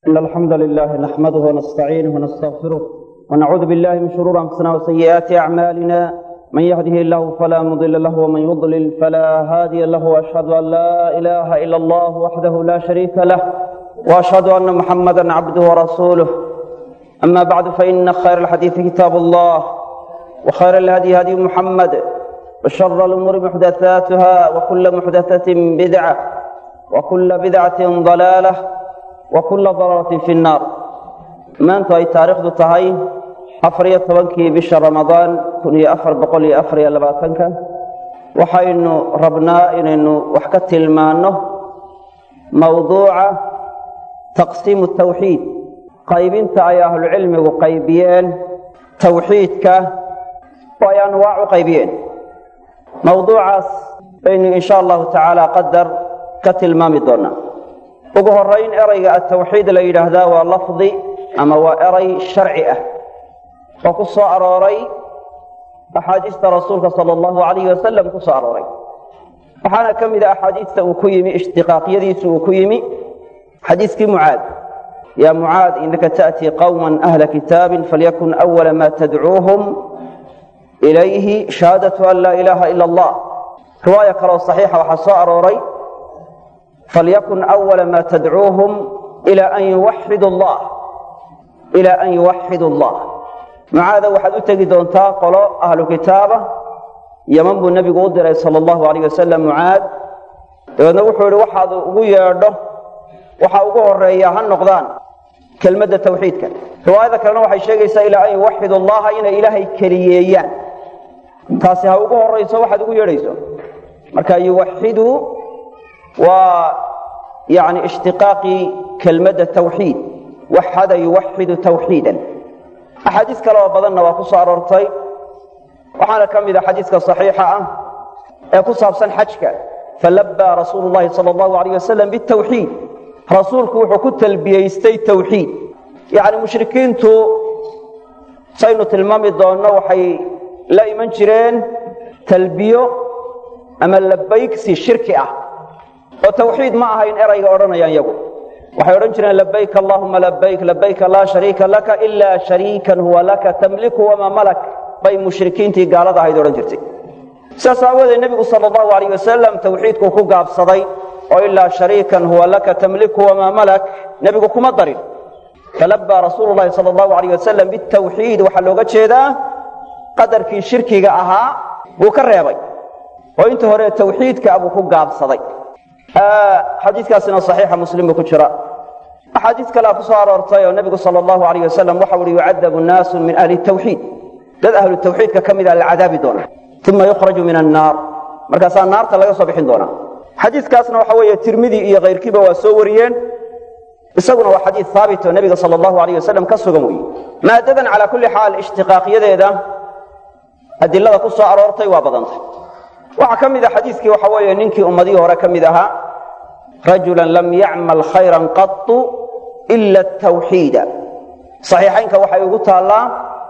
إن الحمد لله نحمده ونستعينه ونستغفره ونعوذ بالله من شرور أنفسنا وسيئات أعمالنا من يهده الله فلا مضل له ومن يضلل فلا هادي له وأشهد أن لا إله إلا الله وحده لا شريك له وأشهد أن محمدا عبده ورسوله أما بعد فإن خير الحديث كتاب الله وخير الهدي هدي محمد وشر الأمور محدثاتها وكل محدثة بدعة وكل بدعة ضلالة وكل ضلالة في النار maanta ay taariikhdu tahay afar iyo tobankii bisha ramadaan kun iyo afar boqol iyo afar iyo labaatanka waxaynu rabnaa inaynu wax ka tilmaanno mawduuca taqsiimu tawxiid qaybinta ay ahlucilmigu qaybiyeen tawxiidka oo ay anwaac u qaybiyeen mawduucaas baynu in sha allahu tacaala qadar ka tilmaami doonaa ugu horayn erayga atawxiid la yidhaahdaa waa lafdi ama waa eray sharci ah oo ku soo arooray axaadiista rasuulka sala allahu alayhi wasalam ku soo arooray waxaana ka mid a axaadiista uu ku yimi ishtiqaaqyadiisu uu ku yimi xadiiskii mucaad yaa mucaad inaka ta'tii qowma ahla kitaabin falyakun awala ma tadcuuhum ilayhi shahaadatu an laa ilaaha ila allah riwaaya kaleoo saxiixa waxaa soo arooray falyakun awala ma tadcuuhum ila an yuwaxidu allah ilaa an yuwaxidu allah mucaada waxaad u tegi doontaa qolo ahlu kitaaba yaman buu nebigu u diray sala allahu alayh wasalam mucaad dabeedna wuxuu yihi waxaad ugu yeedho waxaa ugu horeeya ha noqdaan kelmadda tawxiidka riwaayada kalena waxay sheegaysaa ilaa an yuwaxidu allaha inay ilaahay keliyeeyaan taasi ha ugu horayso waxaad ugu yeedhayso marka yuwaxidu waa yani ishtiqaaqii kelmadda tawxiid waxada yuwaxidu tawxiidan axaadiis kale oo badanna waa ku soo aroortay waxaana ka mid a xadiiska saxiixa ah ee ku saabsan xajka falabbaa rasuulu llahi sala allahu alayh wasalam bitawxiid rasuulku wuxuu ku talbiyeystay tawxiid yacni mushrikiintu saynu tilmaami doonno waxay la iman jireen talbiyo ama labaygsi shirki ah oo tawxiid ma ahayn erayga odhanayaan iyagu waxay odhan jireen labayk allahuma labayk labayka laa shariika laka ilaa shariikan huwa laka tamliku wamaa malak bay mushrikiintii gaalada ahayd odhan jirtay sidaas aawoodee nebigu sala allahu alayh wasalam tawxiidkuu ku gaabsaday oo ilaa shariikan huwa laka tamliku wamaa malak nebigu kuma darin falabbaa rasuulu llahi sala allahu alayh wasalam bitawxiid waxaa looga jeedaa qadarkii shirkiga ahaa buu ka reebay oo inta hore tawxiidka buu ku gaabsaday xadiikaasina صaxiixa muslim buu ku jira axaadiis kalea ku soo aroortay oo nebigu sal اllahu alayh wasalam waxa uhi yucadabu naasu min ahli tawxiid dad ahlu tawxiidka ka mida la cadaabi doona uma yukhraju min annaar markaasaa naarta laga soo bixin doonaa xadiikaasna waxa weeye tirmidi iyo kayrkiiba waa soo wariyeen isaguna waa xadiid haabit oo nebiga sal اllahu alayh wasalam ka sugan weeye maadadan calaa kulli xaal ishtiqaaqyadeeda adilada ku soo aroortay waa badantay waxaa ka mid a xadiiskii waxa weeye ninkii ummadihii hore ka mid ahaa rajula lam yacmal khayran qatu ila tawxiida saxiixaynka waxay ugu taallaa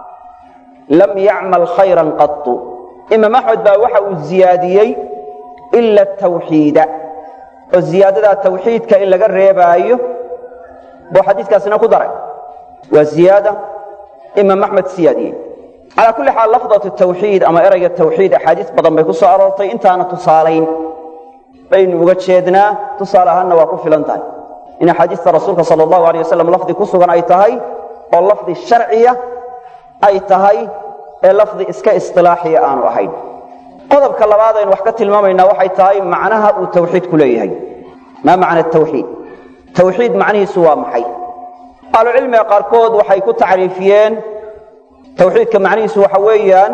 lam yacmal khayran qatu imaam axmed baa waxa uu ziyaadiyey ila tawxiida oo ziyaadadaa tawxiidka in laga reebaayo buu xadiiskaasina ku daray waa ziyaada imaam axmed siyaadiyey calaa kulli xaal lafdatu tawxiid ama erayga tawxiid axaadiis badan bay ku soo aroortay intaana tusaalayn baynu uga jeednaa tusaale ahaanna waa ku filan tahay in axaadiista rasuulka sala allahu alay wasalam lafdi ku sugan ay tahay oo lafdi sharciya ay tahay ee lafdi iska istilaaxiya aanu ahayn qodobka labaad aynu wax ka tilmaamaynaa waxay tahay macnaha uu tawxiidku leeyahay maa macna tawxiid tawxiid macnihiisu waa maxay ahlucilmiga qaarkood waxay ku tacriifiyeen tawxiidka macnihiisu waxa weeyaan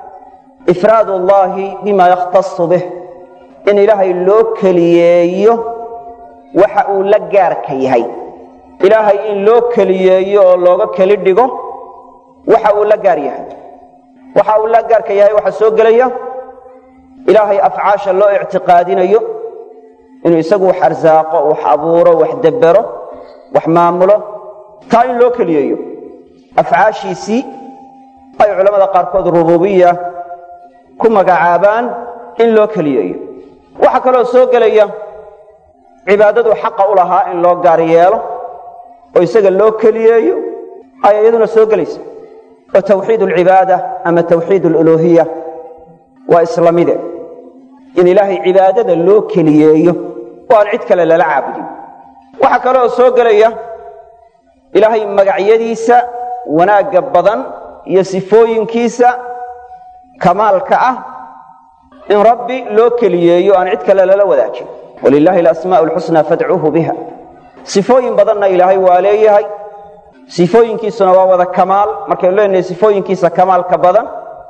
ifraad ullaahi bima yakhtasu bih in ilaahay loo keliyeeyo waxa uu la gaarka yahay ilaahay in loo keliyeeyo oo looga keli dhigo waxa uu la gaar yahay waxa uu la gaarka yahay waxaa soo gelaya ilaahay afcaasha loo ictiqaadinayo inuu isagu wax arsaaqo wax abuuro wax debero wax maamulo taa in loo keliyeeyo afcaashiisii ay culamada qaarkood rububiya ku magacaabaan in loo keliyeeyo waxaa kaloo soo gelaya cibaadadu xaqa u lahaa in loo gaar yeelo oo isaga loo keliyeeyo ayaa iyaduna soo gelaysa oo tawxiid alcibaada ama tawxiid aluluuhiya waa isla mide in ilaahay cibaadada loo keliyeeyo oo aan cid kale lala caabudin waxaa kale oo soo gelaya ilaahay magacyadiisa wanaagga badan iyo sifooyinkiisa kamaalka ah in rabbi loo keliyeeyo aan cid kale lala wadaajin walilaahi alasmaa'u alxusnaa fadcuuhu biha sifooyin badanna ilaahay waa leeyahay sifooyinkiisuna waa wada kamaal markaynu leenahay sifooyinkiisa kamaalka badan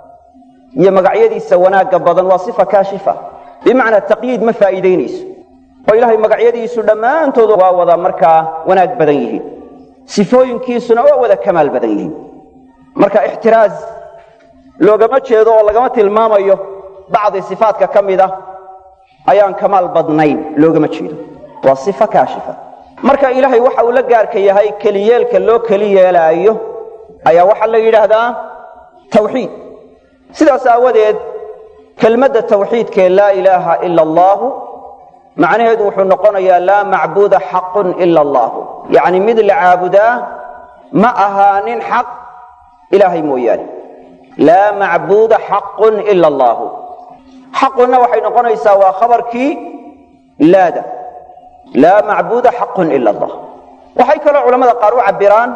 iyo magacyadiisa wanaagga badan waa sifa kaashifa bimacnaa taqyiid ma faa'iidaynayso oo ilaahay magacyadiisu dhammaantoodu waa wada markaa wanaag badan yihiin sifooyinkiisuna waa wada kamaal badan yihiin marka ixtiraaz loogama jeedo oo lagama tilmaamayo bacdi sifaatka ka mid ah ayaan kamaal badnayn loogama jeedo waa sifa kaashifa marka ilaahay waxa uu la gaarka yahay keliyeelka loo keli yeelaayo ayaa waxaa la yidhaahdaa tawxiid sidaas aawadeed kelmadda tawxiidkee laa ilaaha ila allaahu macnaheedu wuxuu noqonayaa laa macbuuda xaqun ila allaahu yacni mid la caabudaa ma ahaanin xaq ilaahay mooyaane laa macbuuda xaqun ila allaahu xaqunna waxay noqonaysaa waa khabarkii laada laa macbuuda xaqun ila allah waxay kaloo culamada qaar u cabbiraan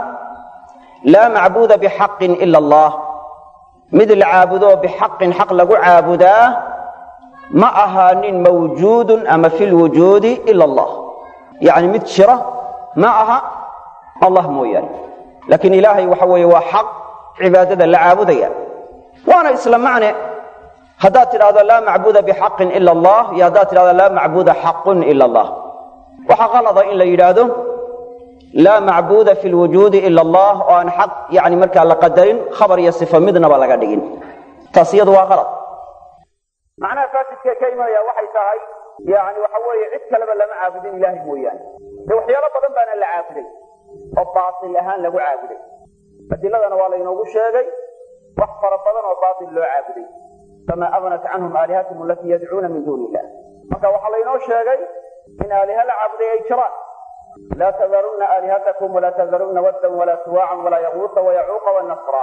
laa macbuuda bixaqin ila allah mid la caabudo bixaqin xaq lagu caabudaa ma ahaanin mawjuudun ama fi lwujuudi ila allah yacni mid jira ma aha allah mooyaane laakiin ilaahay waxa weeye waa xaq cibaadada la caabudaya waana isla macne haddaad tidhahdo laa macbuuda bixaqin ila allah iyo haddaad tidhahdo laa macbuuda xaqun ila allah waxaa qalada in la yidhaahdo laa macbuuda fi lwujuudi ila allah oo aan xaq yani markaa la qadarin khabar iyo sifo midnaba laga dhigin taas iyadu waa qalad macnaha faasidkee ka imanaya waxay tahay yani waxa weeye cid kaleba lama caabudin ilaahay mooyaane dee waxyaalo badan baana la caabuday oo baatil ahaan lagu caabuday adiladana waa laynoogu sheegay wax fara badan oo baatil loo caabuday famaa abnat canhum aalihatihum alatii yadcuuna min duuni illah marka waxaa laynoo sheegay in aaliha la caabuday ay jiraan laa tadarunna aalihatakum walaa tadarunna waddan walaa suwaacan walaa yaquuta wayacuuqa wanasra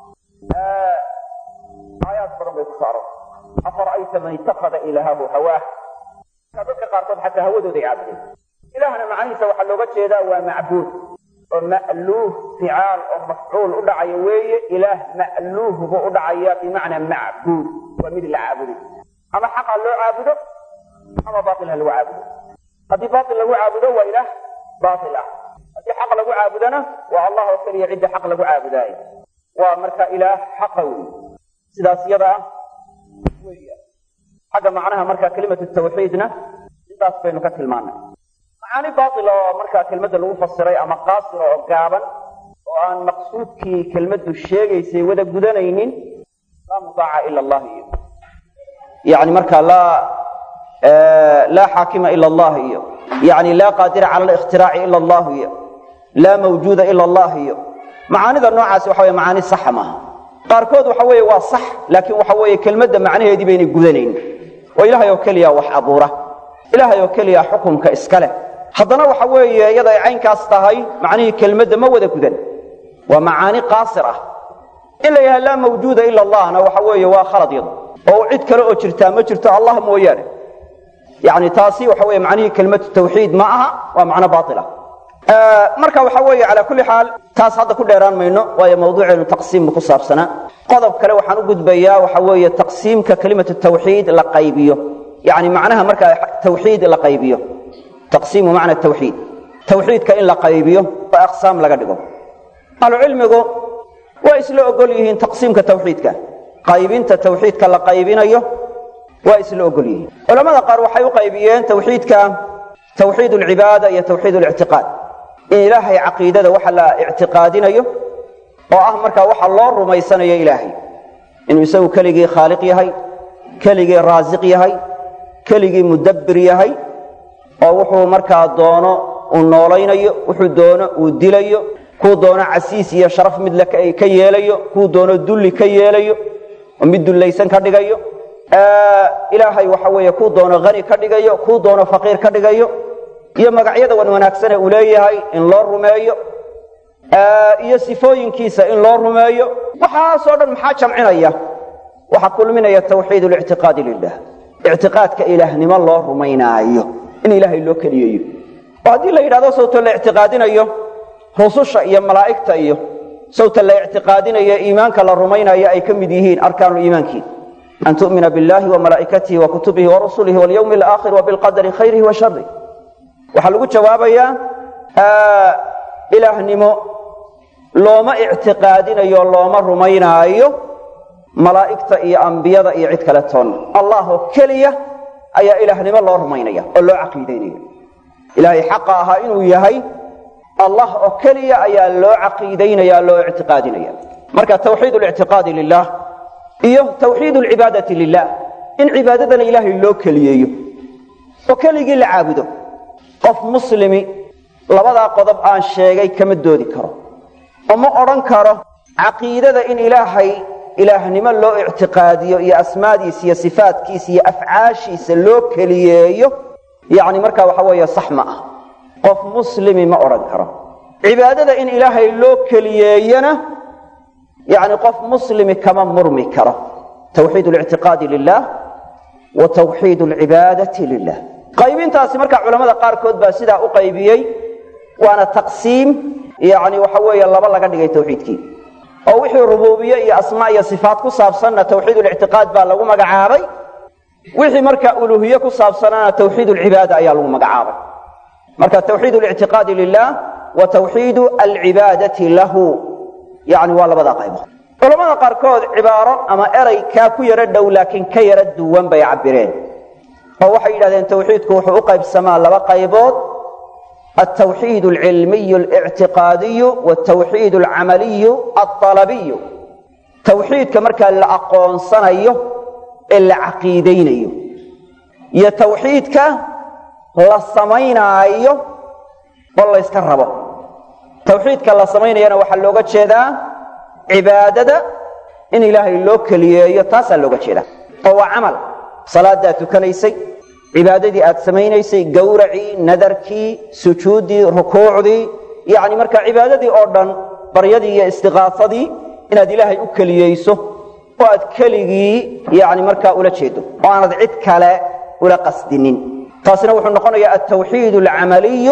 aayaad badan bay ku saaro afara'ayta man ittakhada ilaahahu hawaah dadka qaarkood xataa hawadooday caabudeen ilaahna macanihiisa waxaa looga jeedaa waa macbuud oo ma'luuh ficaal oo mafcuul u dhacaya weeye ilaah ma'luuh buu u dhacaya bimacnaa macbuud waa mid la caabuday ama xaqa loo caabudo ama baail ha lagu caabudo haddii baail lagu caabudo waa ilaah baail ah haddii xaq lagu caabudona waa allah oo keliya cidda xaq lagu caabudaayo waa marka ilaah xaqa wey sidaas iyada ah weya xagga macnaha marka kelimatu tawxiidna intaas baynu ka tilmaanay macaani baail oo markaa kelmadda lagu fasiray ama qaasir oo gaaban oo aan maqsuudkii kelmaddu sheegaysay wada gudanaynin laa mutaaca ila allah iyo yani marka laa laa xaakima ila allah iyo yani laa qaadira cala alikhtiraaci ila allah iyo laa mawjuuda ila allah iyo macaanida noocaasi waxa wey macaani saxa maaha qaarkood waxa weeye waa sax laakiin waxa weeye kelmadda macnaheedii baynay gudanayn oo ilaahay oo keliya wax abuura ilaahay oo keliya xukumka iska leh haddana waxa weeye iyada ay caynkaas tahay macnihii kelmadda ma wada gudan waa macaani qaasir ah in la yidhaha laa mawjuuda ila allahna waxa weeye waa khalad yadu oo cid kale oo jirtaa ma jirto allah mooyaane yani taasi waxa weye macnihii kelmatu tawxiid ma aha waa macno baila marka waxa weeye calaa kulli xaal taas hadda ku dheeraan mayno waayo mawduuceenu taqsiimba ku saabsanaa qodob kale waxaan u gudbayaa waxa weeye taqsiimka kelimatu tawxiid la qaybiyo yani macnaha markaa tawxiid la qaybiyo taqsiimu macna tawxiid tawxiidka in la qaybiyo oo aqsaam laga dhigo ahlucilmigu waa isla ogol yihiin taqsiimka tawxiidka qaybinta tawxiidka la qaybinayo waa isla ogol yihiin culamada qaar waxay u qaybiyeen tawxiidka tawxiid alcibaada iyo tawxiid alictiqaad in ilaahay caqiidada waxa la ictiqaadinayo oo ah markaa waxa loo rumaysanayo ilaahay inuu isagu keligii khaaliq yahay keligii raasiq yahay keligii mudabbir yahay oo wuxuu markaa doono uu noolaynayo wuxuu doono uu dilayo kuu doono casiis iyo sharaf mid ka yeelayo kuu doono dulli ka yeelayo oo mid dullaysan ka dhigayo ilaahay waxa weeye kuu doono hani ka dhigayo kuu doono faqiir ka dhigayo iyo magacyada wan wanaagsane uu leeyahay in loo rumeeyo iyo sifooyinkiisa in loo rumeeyo waxaasoo dhan maxaa jamcinaya waxaa kulminaya tawxiid lictiqaadi lilah ictiqaadka ilaahnimo loo rumaynaayo in ilaahay loo keliyayo oo haddii la yidhahdo sawta la ictiqaadinayo rususha iyo malaa'igta iyo sawta la ictiqaadinayo iimaanka la rumaynayo ay ka mid yihiin arkaanu iimaankii an tu'mina biاllahi وamalaa'ikatihi وakutubihi وrasulihi واlyوم الآkhir وبالqadri khayrihi wa sharih waxaa lagu jawaabayaa ilaahnimo looma ictiqaadinayo looma rumaynaayo malaa'igta iyo ambiyada iyo cid kale toonna allah oo keliya ayaa ilaahnimo loo rumaynaya oo loo caqiidaynaya ilaahay xaqa ahaa inuu yahay allah oo keliya ayaa loo caqiidaynaya loo ictiqaadinaya marka tawxiid اlictiqaadi lilah iyo tawxiid alcibaadati lilah in cibaadadana ilaahay loo keliyeeyo oo keligii la caabudo qof muslimi labadaa qodob aan sheegay kama doodi karo oo ma odhan karo caqiidada in ilaahay ilaahnimo loo ictiqaadiyo iyo asmaadiisa iyo sifaatkiisa iyo afcaashiisa loo keliyeeyo yacni markaa waxa weeye sax ma ah qof muslimi ma odhan karo cibaadada in ilaahay loo keliyeeyana yani qof muslimi kama murmi karo tawxiid اlictiqaadi lilah wa tawxiid اlcibaadati lilah qaybintaasi markaa culamada qaarkood baa sidaa u qaybiyey waana taqsiim yani waxa weeye laba laga dhigay tawxiidkii oo wixii rububiye iyo asmaa iyo sifaat ku saabsanna tawxiid اlictiqaad baa lagu magacaabay wixii markaa uluhiye ku saabsanaana tawxiid اlcibaada ayaa lagu magacaabay marka tawxiid اlictiqaadi lilah wa tawxiid alcibaadati lahu yani waa labadaa qaybood culamada qaarkood cibaaro ama eray kaa ku yaro dhow laakiin ka yaro duwan bay cabireen oo waxay yidhahdeen tawxiidku wuxuu u qaybsamaa laba qaybood altawxiid alcilmiy اlictiqaadiyu wاtawxiid alcamaliyu aalabiyu tawxiidka markaa la aqoonsanayo ee la caqiidaynayo iyo tawxiidka la samaynaayo oo layska rabo tawxiidka la samaynayana waxaa looga jeedaa cibaadada in ilaahay loo keliyeeyo taasaa looga jeedaa oo waa camal salaadaad tukanaysay cibaadadii aad samaynaysay gawracii nadarkii sujuuddii rukuucdii yacni markaa cibaadadii oo dhan baryadii iyo istiqaasadii inaad ilaahay u keliyeyso oo aad keligii yani markaa ula jeedo oo aanad cid kale ula qasdinin taasina wuxuu noqonayaa altawxiid alcamaliyu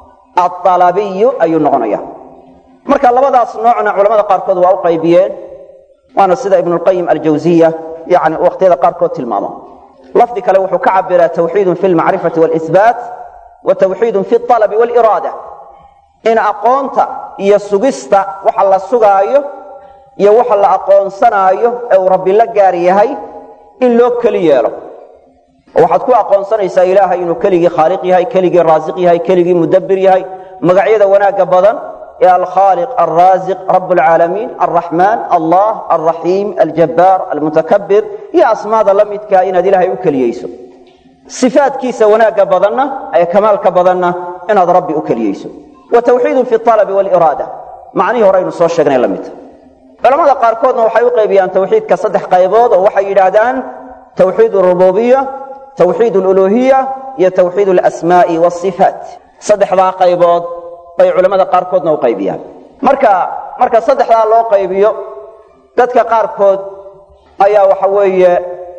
aalabiyu ayuu noqonaya marka labadaas noocna culamada qaarkood waa u qaybiyeen waana sida ibnulqayim aljawziya yani wakhtiyada qaarkood tilmaamo lafdi kale wuxuu ka cabiraa tawxiidun fi lmacrifati walisbaat wa tawxiidun fi alabi waliraada in aqoonta iyo sugista waxa la sugaayo iyo waxa la aqoonsanaayo ee uu rabbi la gaar yahay in loo keli yeelo waxaad ku aqoonsanaysaa ilaahay inuu keligii khaaliq yahay keligii raasiq yahay keligii mudabbir yahay magacyada wanaagga badan ee alkhaaliq alraasiq rab alcaalamiin alraxmaan allah alraxiim aljabbaar almutakabir iyo asmaada la midkaa inaad ilaahay u keliyeyso sifaadkiisa wanaagga badanna ee kamaalka badanna inaad rabbi u keliyeyso wa tawxiidun fi alabi waliraada macnihii horeynu soo sheegnay la midta culamada qaarkoodna waxay u qaybiyaan tawxiidka saddex qaybood oo waxay yidhaahdaan tawxiid rububiya tawxiid aluluhiya iyo tawxiid alasmaa'i wasifaat saddexdaa qaybood bay culamada qaarkoodna u qaybiyaan marka marka saddexdaa loo qaybiyo dadka qaarkood ayaa waxa weeye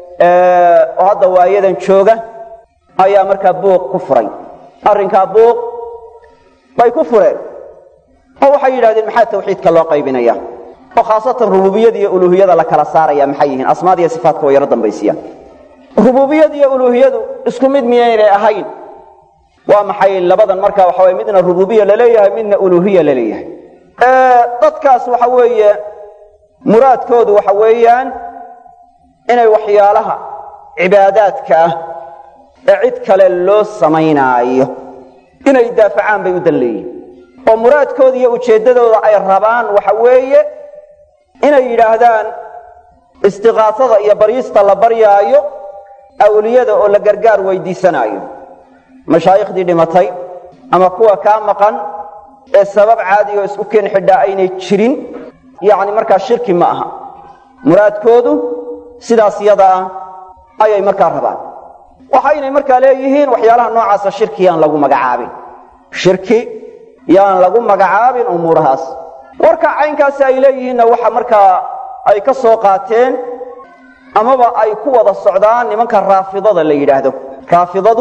oo hadda waayadan jooga ayaa markaa buuq ku furay arrinkaa buuq bay ku fureen oo waxay yidhahdeen maxaa tawxiidka loo qaybinaya oo khaasatan rububiyada iyo uluhiyada la kala saaraya maxay yihiin asmaada iyo sifaatka way yaro dambaysiyaan rububiyada iyo uluhiyadu isku mid miyaynay ahayn waa maxay labadan markaa waxa weye midna rububiya laleeyahay midna uluhiya laleeyahay dadkaas waxa weeye muraadkoodu waxa weeyaan inay waxyaalaha cibaadaadka ah ee cid kale loo samaynaayo inay daafacaan bay u dan leeyihin oo muraadkooda iyo ujeeddadooda ay rabaan waxa weeye inay yidhaahdaan istiqaasada iyo baryista la baryaayo awliyada oo la gargaar weydiisanaayo mashaaikhdii dhimatay ama kuwa kaa maqan ee sabab caadi oo isku keen xidhaa aynay jirin yacni markaa shirki ma aha muraadkoodu sidaas yada ah ayay markaa rabaan waxaynay markaa leeyihiin waxyaalaha noocaasa shirki yaan lagu magacaabin shirki yaan lagu magacaabin umuurahaas warka caynkaasi ay leeyihiinna waxa markaa ay ka soo qaateen amaba ay ku wada socdaan nimanka raafidada la yidhaahdo raafidadu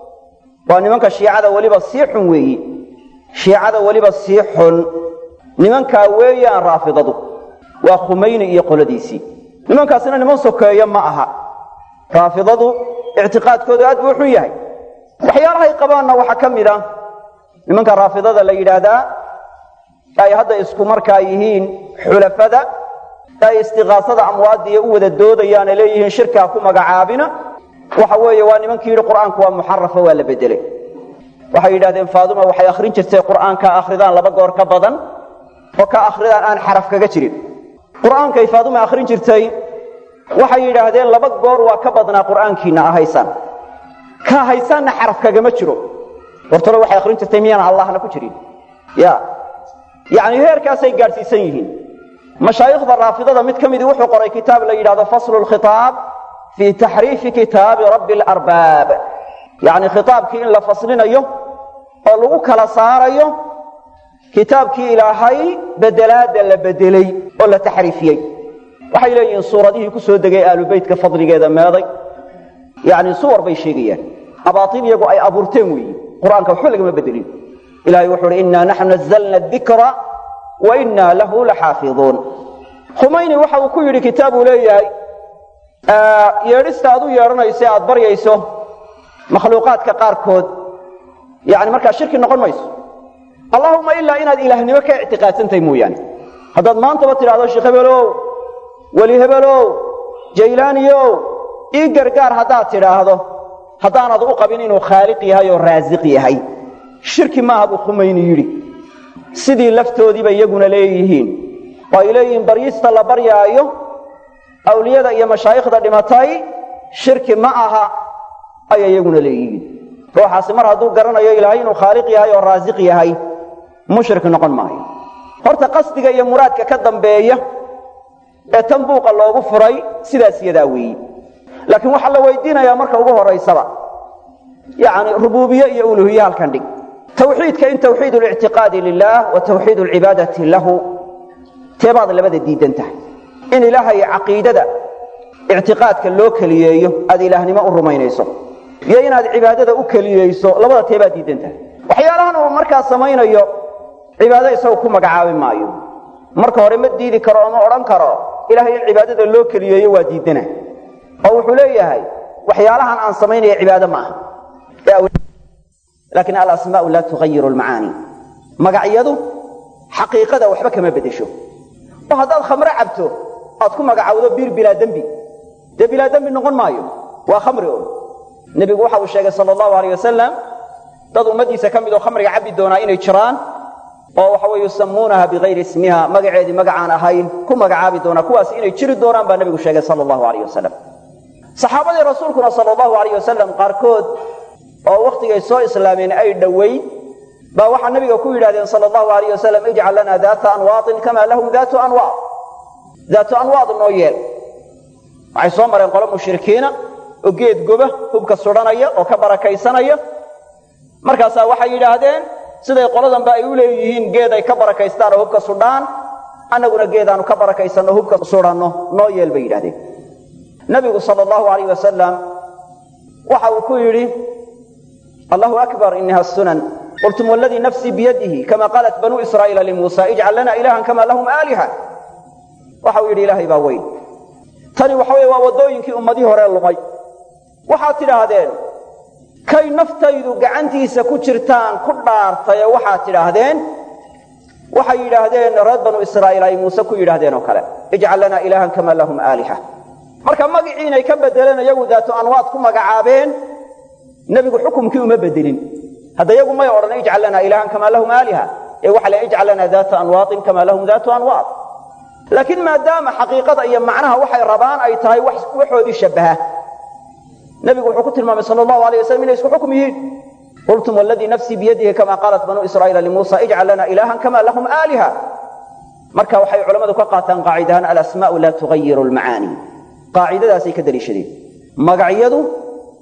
waa nimanka shiicada weliba sii xun weeyi shiicada weliba sii xun nimankaa weeyaan raafidadu waa khumayni iyo qoladiisii nimankaasina niman sokeeyo ma aha raafidadu ictiqaadkoodu aad buu xun yahay waxyaalahay qabaanna waxaa ka mid a nimanka raafidada la yidhaahdaa ay hadda isku markaa yihiin xulafada ay istiqaasada amwaadiya u wada doodayaane leeyihiin shirkaa ku magacaabina waxa weeye waa nimankii yidhi qur'aanku waa muxarafa waa la bedelay waxay yidhahdeen faaduma waxay akhrin jirtay qur'aanka akhridaan laba goor ka badan oo ka akhridaan aan xaraf kaga jirin qur'aankay faaduma akhrin jirtay waxay yidhaahdeen laba goor waa ka badnaa qur'aankiina ahaysaan ka haysaanna xaraf kagama jiro hortole waxay akhrin jirtay miyaan allahna ku jirin ya yacni heerkaasay gaadhsiisan yihiin mashaayikhda raafidada mid ka midii wuxuu qoray kitaab la yidhahdo faslu lkhitaab fii taxriifi kitaabi rabbi alarbaab yacni khitaabkii in la faslinayo oo lagu kala saarayo kitaabkii ilaahay bedelaadda la bedelay oo la taxriifiyey waxay leeyihiin suuradihii ku soo degay aalubeytka fadligeeda meeday yacni suwar bay sheegayaan abaatil iyagu ay abuurteen weeyi qur-aanka waxba lagama bedelin ilahay wuxuu uhi innaa naxnu nazalna dikra wa innaa lahu laxaafiduun khumayni waxa uu ku yidhi kitaab uu leeyahay yeedhista aad u yeedhanayso ee aad baryayso makhluuqaadka qaarkood yani markaa shirki noqon mayso allahuma ilaa inaad ilaahnimo ka ictiqaadsantahay mooyaane haddaad maantaba tidhahdo sheekh hebelow weli hebelow jaylaaniyow ii gargaar haddaad tidhaahdo haddaanad u qabin inuu khaaliq yahay oo raasiq yahay shirki maaha buu khumayni yidhi sidii laftoodiiba iyaguna leeyihiin oo ay leeyihiin baryista la baryaayo awliyada iyo mashaayikhda dhimatay shirki ma aha ayay iyaguna leeyihiin ruuxaasi mar hadduu garanayo ilaahay inuu khaaliq yahay oo raasiq yahay mushrik noqon maayo horta qasdiga iyo muraadka ka dambeeya ee tan buuqa loogu furay sidaas yadaa weeyi laakiin waxaa la weydiinayaa marka ugu horaysaba yacni rubuubiye iyo uluhiye halkan dhig tawxiidka in tawxiid lictiqaadi lilah wa tawxiid lcibaadati lahu teebaad labada diidan tahay in ilaahay caqiidada ictiqaadka loo keliyeeyo aad ilaahnimo u rumaynayso iyo inaad cibaadada u keliyeyso labada teebaad diidan tahay waxyaalahan uu markaa samaynayo cibaado isagu ku magacaabi maayo marka hore ma diidi karo oo ma odhan karo ilahay in cibaadada loo keliyeeyo waa diidana oo wuxuu leeyahay waxyaalahan aan samaynaya cibaado ma aha laakiin alasmaau laa tugayiru lmacaani magacyadu xaqiiqada waxba kama bedesho oo haddaad khamre cabto aad ku magacawdo biir bilaa dembi dee bilaa dembi noqon maayo waa khamri un nebigu waxa uu sheegay sala allahu alayh wasalam dad ummaddiisa ka mid oo khamriga cabbi doonaa inay jiraan oo waxa weye yusamuunaha bikayri ismiha magaceedii magacaan ahayn ku magacaabi doonaa kuwaas inay jiri doonaan baa nebigu sheegay sala allahu alayh wasalam saxaabadii rasuulkuna sala allahu alayh wasalam qaarkood oo wakhtigay soo islaameen ay dhoweyd baa waxaa nabiga ku yidhahdeen sal allahu alayh wasalam ijcal lana daata anwaadin kama lahum daatu anwaad daatu anwaad noo yeel waxay soo mareen qolo mushrikiina oo geed goba hubka sudhanaya oo ka barakaysanaya markaasaa waxay yidhaahdeen siday qoladanba ay u leeyihiin geed ay ka barakaystaan oo hubka sudhaan annaguna geedaanu ka barakaysanno hubka sudhanno noo yeel bay yidhahdeen nabigu sal allahu alayh wasalam waxa uu ku yidhi allahu akbar inaha sunan qultum wladii nafsii biyadihi kama qaalat banuu israa'iila limuusa ijcal lana ilahan kama lahum aaliha waxa uu yidhi ilaahay baa weyn tani waxa weye waa waddooyinkii ummadihii hore lumay waxaad tidhaahdeen kay naftaydu gacantiisa ku jirtaan ku dhaartay ee waxaad tidhaahdeen waxay yidhaahdeen reer banuu israa'iil ay muuse ku yidhaahdeen oo kale ijcal lana ilahan kama lahum aaliha marka magicii inay ka bedeleen iyagu daatu anwaad ku magacaabeen nebigu xukumkii uma bedelin hadda iyagu may odhan ijcal lana ilahan kama lahum aaliha ee waxa le ijcal lana daata anwaadin kama lahum daatu anwaad laakiin maadaama xaqiiqada iyo macnaha waxay rabaan ay tahay waxoodii shabbaha nebigu wuxuu ku tilmaamay sal allahu alayh wasalam inay isku xukum yihiin qultum wladii nafsii biyadihi kama qaalat banuu israa'iila limuusa ijcal lana ilahan kama lahum aaliha marka waxay culammadu ka qaataan qaacidahaan alasmaau laa tugayiru lmacaani qaacidadaasay ka daliishadeen magacyadu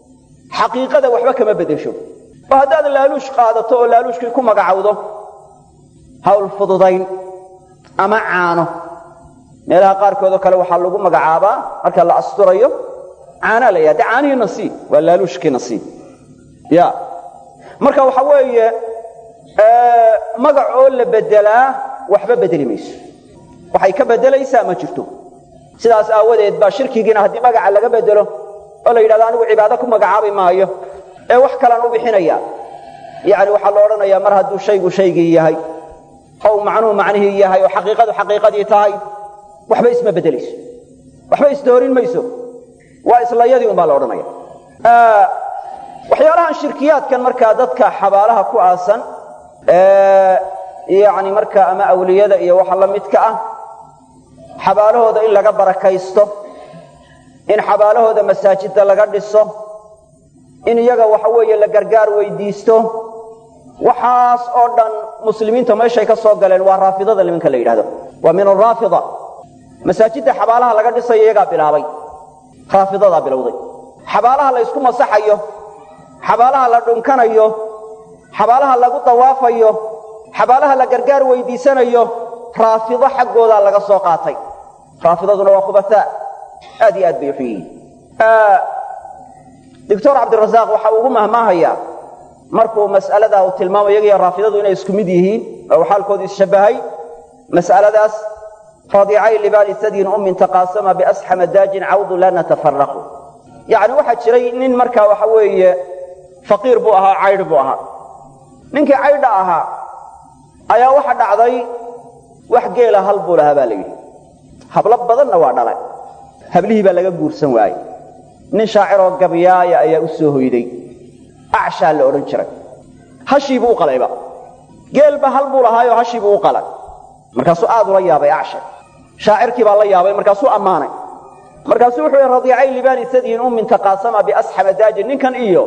xaqiiqada waxba kama beddesho oo haddaad laaluush qaadato oo laaluushkii ku magacawdo hawl fududayn ama caano meelaha qaarkoodoo kale waxaa lagu magacaabaa marka la asturayo caanaa la yidhahda caanihii nasiib waa laaluushkii nasiib ya marka waxa weeye magac oo la beddelaa waxba bedeli mayso waxay ka beddelaysaa ma jirto sidaas aawadeed baa shirkigiina haddii magaca laga beddelo oo la yidhahdo anigu cibaado ku magacaabi maayo ee wax kalaan u bixinaya yacni waxaa la odhanayaa mar hadduu shaygu shaygii yahay oo macnuhu macnihii yahay oo xaqiiqadu xaqiiqadii tahay waxba isma beddelayso waxba isdoorin mayso waa islayadii unbaa la odhanaya waxyaalahan shirkiyaadkan markaa dadka xabaalaha ku aasan yani markaa ama awliyada iyo waxa la midka ah xabaalahooda in laga barakaysto in xabaalahooda masaajidda laga dhiso in iyaga waxa weeye la gargaar weydiisto waxaas oo dhan muslimiinta meeshay ka soo galeen waa raafidada nimanka la yidhahdo waa min araafida masaajidda xabaalaha laga dhisayo iyagaa bilaabay raafidadaa bilowday xabaalaha la ysku masaxayo xabaalaha la dhunkanayo xabaalaha lagu dawaafayo xabaalaha la gargaar weydiisanayo raafido xaggoodaa laga soo qaatay raafidaduna waa khubataa aad iyo aad bay uxun yihiin doctor cabdirasaaq waxa uu ugu mahmaahayaa markuu mas'aladaa uu tilmaamo iyagiyo raafidadu inay isku mid yihiin oo xaalkoodu isshabbahay mas'aladaas raadicay libaani sadyin ummin taqaasama biasxama daajin cawdu la natafaraqu yacni waxaa jiray nin markaa waxa weeye faqiir buu ahaa caydh buu ahaa ninkii caydha ahaa ayaa waxa dhacday wax geela hal buu lahaa baa la yidhi hablo badanna waa dhalay hablihii baa laga guursan waayey nin shaaciroo gabyaaya ayaa u soo hoyday acshaa la odhan jiray hashiibuu u qalayba geelba hal buu lahaayoo hashiibuu u qalay markaasuu aad ula yaabay acsha shaacirkii baa la yaabay markaasuu ammaanay markaasuu wuxuu yhi radiicay libaani sadyin ummin taqaasama biasxama daajin ninkan iyo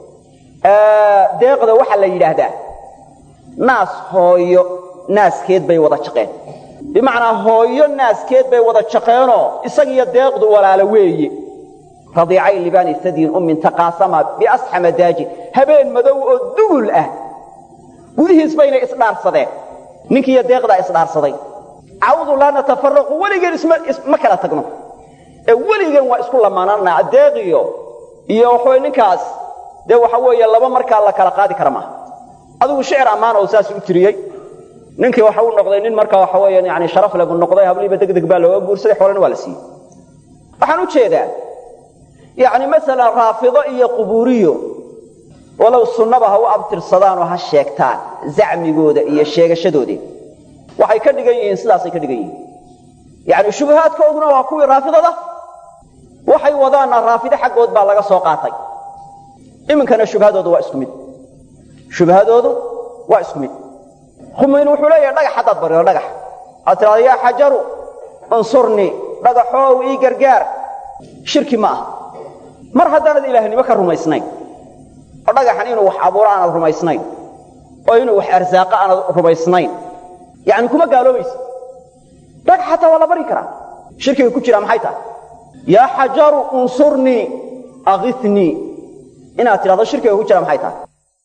deeqda waxaa la yidhaahdaa naas hooyo naaskeed bay wada jaqeen bimacnaa hooyo naaskeed bay wada jaqeenoo isagiyo deeqdu walaalo weeye radiicay libaani sadyin ummin taqaasama biasxama daajin habeen madow oo dugul ah gudihiis baynay isdhaarsadeen ninkiiyo deeqdaa isdhaarsaday cawdu laa natafaraqu weligeen isma kala tagno ee weligeen waa isku lamaanana deeqiyo iyo waxawey ninkaas dee waxa weeye laba markaa la kala qaadi kara maaha adigu shicir ammaan oo saas u tiriyey ninkii waxa uu noqday nin markaa waxa weeye yani sharaf leh buu noqday habliiba deg deg baa looga guursaday xoolana waa la siiyey waxaan u jeedaa yacni masalan raafido iyo qubuuriyo walow sunnaba ha u abtirsadaan oo ha sheegtaan zacmigooda iyo sheegashadoodii waxay ka dhigan yihiin sidaasay ka dhigan yihiin yacni shubahaadkooduna waa kuwii raafidada waxay wadaanna raafido xaggood baa laga soo qaatay iminkana shubhadoodu waa isku mid shubhadoodu waa isku mid khumayn wuxuu leeyahay dhagax haddaad barido dhagax aad tidhahda yaa xajaru unsurnii dhagaxoow ii gargaar shirki ma aha mar haddaanad ilaahnimo ka rumaysnayn oo dhagaxan inuu wax abuuro aanad rumaysnayn oo inuu wax arsaaqa aanad rumaysnayn yacni kuma gaaloobaysa dhagax xataa waa la bari karaa shirkiga ku jira maxay tahay yaa xajaru unsurnii akithnii inaad tidhahdo shirkiga ku jira maxay tahay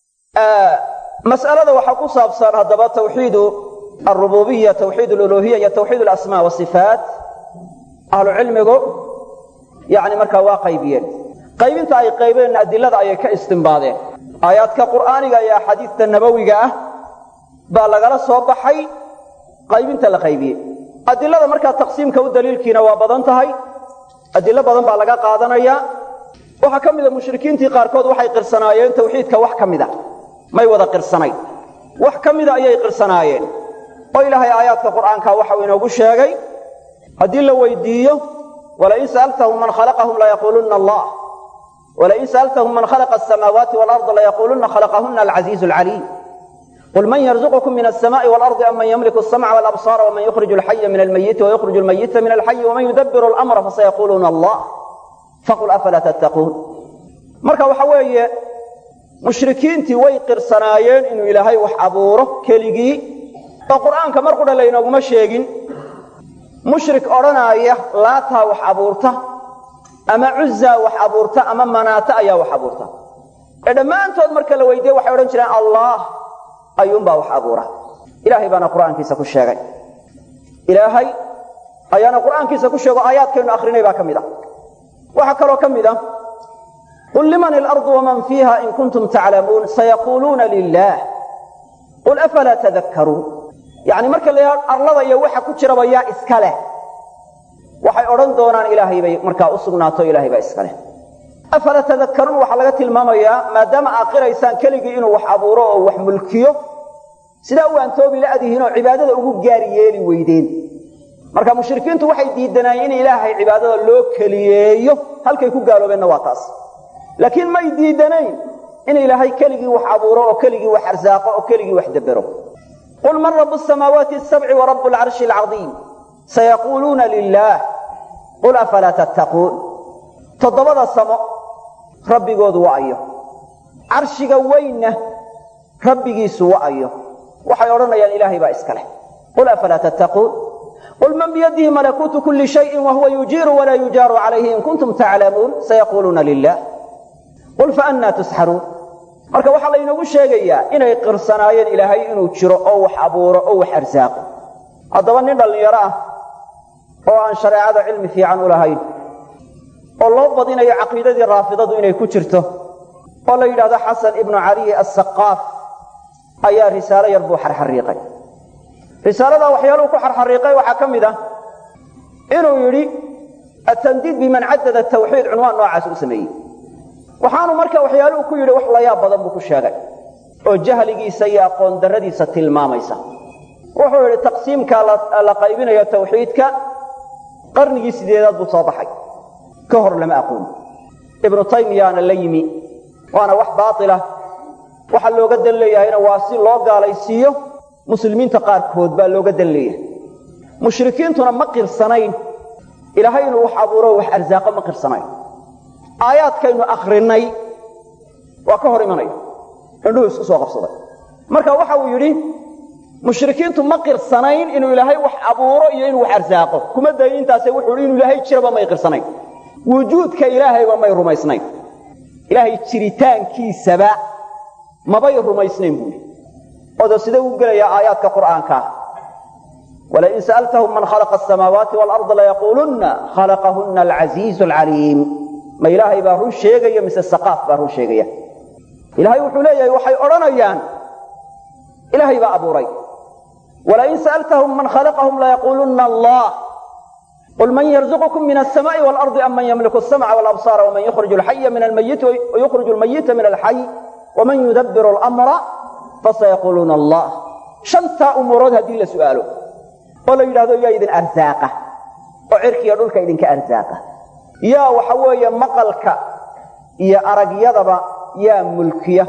mas'alada waxaa ku saabsan haddaba tawxiidu alrububiya tawxiid aluluhiya iyo tawxiid alasmaa wasifaat ahlu cilmigu yani markaa waa qaybiyeen qaybinta ay qaybeen adilada ayay ka istimbaadeen aayaadka qur'aaniga iyo axaadiista nabowiga ah baa lagala soo baxay qaybinta la qaybiyey adilada markaa taqsiimka u daliilkiina waa badan tahay adilo badan baa laga qaadanaya waxaa ka mida mushrikiintii qaarkood waxay qirsanaayeen tawxiidka wax ka mida may wada qirsanayn wax ka mida ayay qirsanaayeen oo ilaahay aayaadka qur'aanka waxau inoogu sheegay haddii la weydiiyo walain sa'altahum man khalaqahum layaquulunna allah walain sa'altahum man khalaqa asamaawaati waalarda layaquulunna khalaqahunna alcasiizu alcaliim qul man yarzuqukum min alsamaai waalardi am man yamliku alsamca walabsaara waman yukhriju alxaya min almayiti wayukhriju almayita min alxayi waman yudabbiru alamra fasayaquuluuna allah faqul afalaa tattaquun marka waxa weeye mushrikiintii way qirsanaayeen inuu ilaahay wax abuuro keligii oo qur'aanka mar qudha laynooguma sheegin mushrik odhanaaya laataa wax abuurta ama cuzaa wax abuurta ama manaata ayaa wax abuurta ee dhammaantood marka la weydiiye waxay odhan jireen allah ayuunbaa wax abuura ilaahay baana qur'aankiisa ku sheegay ilaahay ayaana qur'aankiisa ku sheego aayaadkaynu akrinay baa ka mid a waxaa kaloo ka mid a qul liman ilardu waman fiiha in kuntum taclamuun sayaquuluuna lilah qul afalaa tadakkaruun yacni marka la yidhahdo arlada iyo waxa ku jiraba yaa iska leh waxay odhan doonaan ilaahay bay markaa u sugnaato ilaahay baa iska leh afala tadakkaruun waxaa laga tilmaamayaa maadaama aad qiraysaan keligii inuu wax abuuro oo wax mulkiyo sidaa u aantoobi la'dihiin oo cibaadada ugu gaari yeeli weydeen marka mushrikiintu waxay diidanaayeen in ilaahay cibaadada loo keliyeeyo halkay ku gaaloobeenna waa taas laakiin may diidanayn in ilaahay keligii wax abuuro oo keligii wax arsaaqo oo keligii wax dabbero qul man rabu samaawaati asabci wa rabu alcarshi alcadiim sayaquuluuna lilaah qul afalaa tattaquun toddobada samo rabbigoodu wa'ayo carshiga weynna rabbigiisu wa'ayo waxay odhanayaan ilaahay baa iska leh qul afalaa tattaquun qul man biyadihi malakuutu kulli shayin wahuwa yujiiru walaa yujaaru calayhi in kuntum taclamuun sayaquuluuna lilah qul faannaa tusxaruun marka waxaa laynoogu sheegayaa inay qirsanaayeen ilaahay inuu jiro oo wax abuuro oo wax arsaaqo haddaba nin dhallinyaro ah oo aan shareecada cilmi fiican u lahayn oo loo badinayo caqiidadii raafidadu inay ku jirto oo la yidhahdo xasan ibnu caliy assaqaaf ayaa risaalo yar buu xarxariiqay risaaladaa waxyaaluhu ku xarxariiqay waxaa ka mid ah inuu yidhi atandiid biman caddada tawxiid cunwaan noocaas u sameeyey waxaanu marka waxyaaluhu ku yidhi wax layaab badan buu ku sheegay oo jahligiisa iyo aqoon darradiisa tilmaamaysa wuxuu yidhi taqsiimkaa la qaybinayo tawxiidka qarnigii sideedaad buu soo baxay ka hor lama aqoon ibnu taymiyaana la yimi waana wax baatila waxaa looga dan leeyahayna waa si loo gaalaysiiyo muslimiinta qaarkood baa looga dan leeyahay mushrikiintuna ma qirsanayn ilaahay inuu wax abuuro wax arsaaqo ma qirsanayn aayaadkaynu akrinay waa ka hor imanaya indhuhu isku soo qabsaday marka waxa uu yidhi mushrikiintu ma qirsanayn inuu ilaahay wax abuuro iyo inuu wax arsaaqo kuma dayin intaase wuxuu hi inuu ilaahay jiraba may qirsanayn wujuudka ilaahayba may rumaysnayn ilaahay jiritaankiisaba mabay rumaysnayn buui odo sidee u gelayaa aayaadka qur'aankaa walain sa'altahum man khalaqa asamaawaati waalarda layaquulunna khalaqahunna alcasiizu alcaliim ma ilaahay baa run sheegaya mise saqaaf baa run sheegaya ilaahay wuxuu leeyahay waxay odhanayaan ilaahay baa abuuray walain sa'altahum man khalaqahum layaquulunna allah qul man yarzuqukum min alsamaa'i waalardi am man yamliku asamca walabsaara waman yukhriju alxaya min almayiti wayukhriju almayita min alxay waman yudabbiru alamra fasayaquuluuna allah shantaa umuurood haddii la su'aalo oo la yidhahdo yaa idin arsaaqa oo cirkiiyo dhulka idinka arsaaqa yaa waxa weeye maqalka iyo aragyadaba yaa mulkiya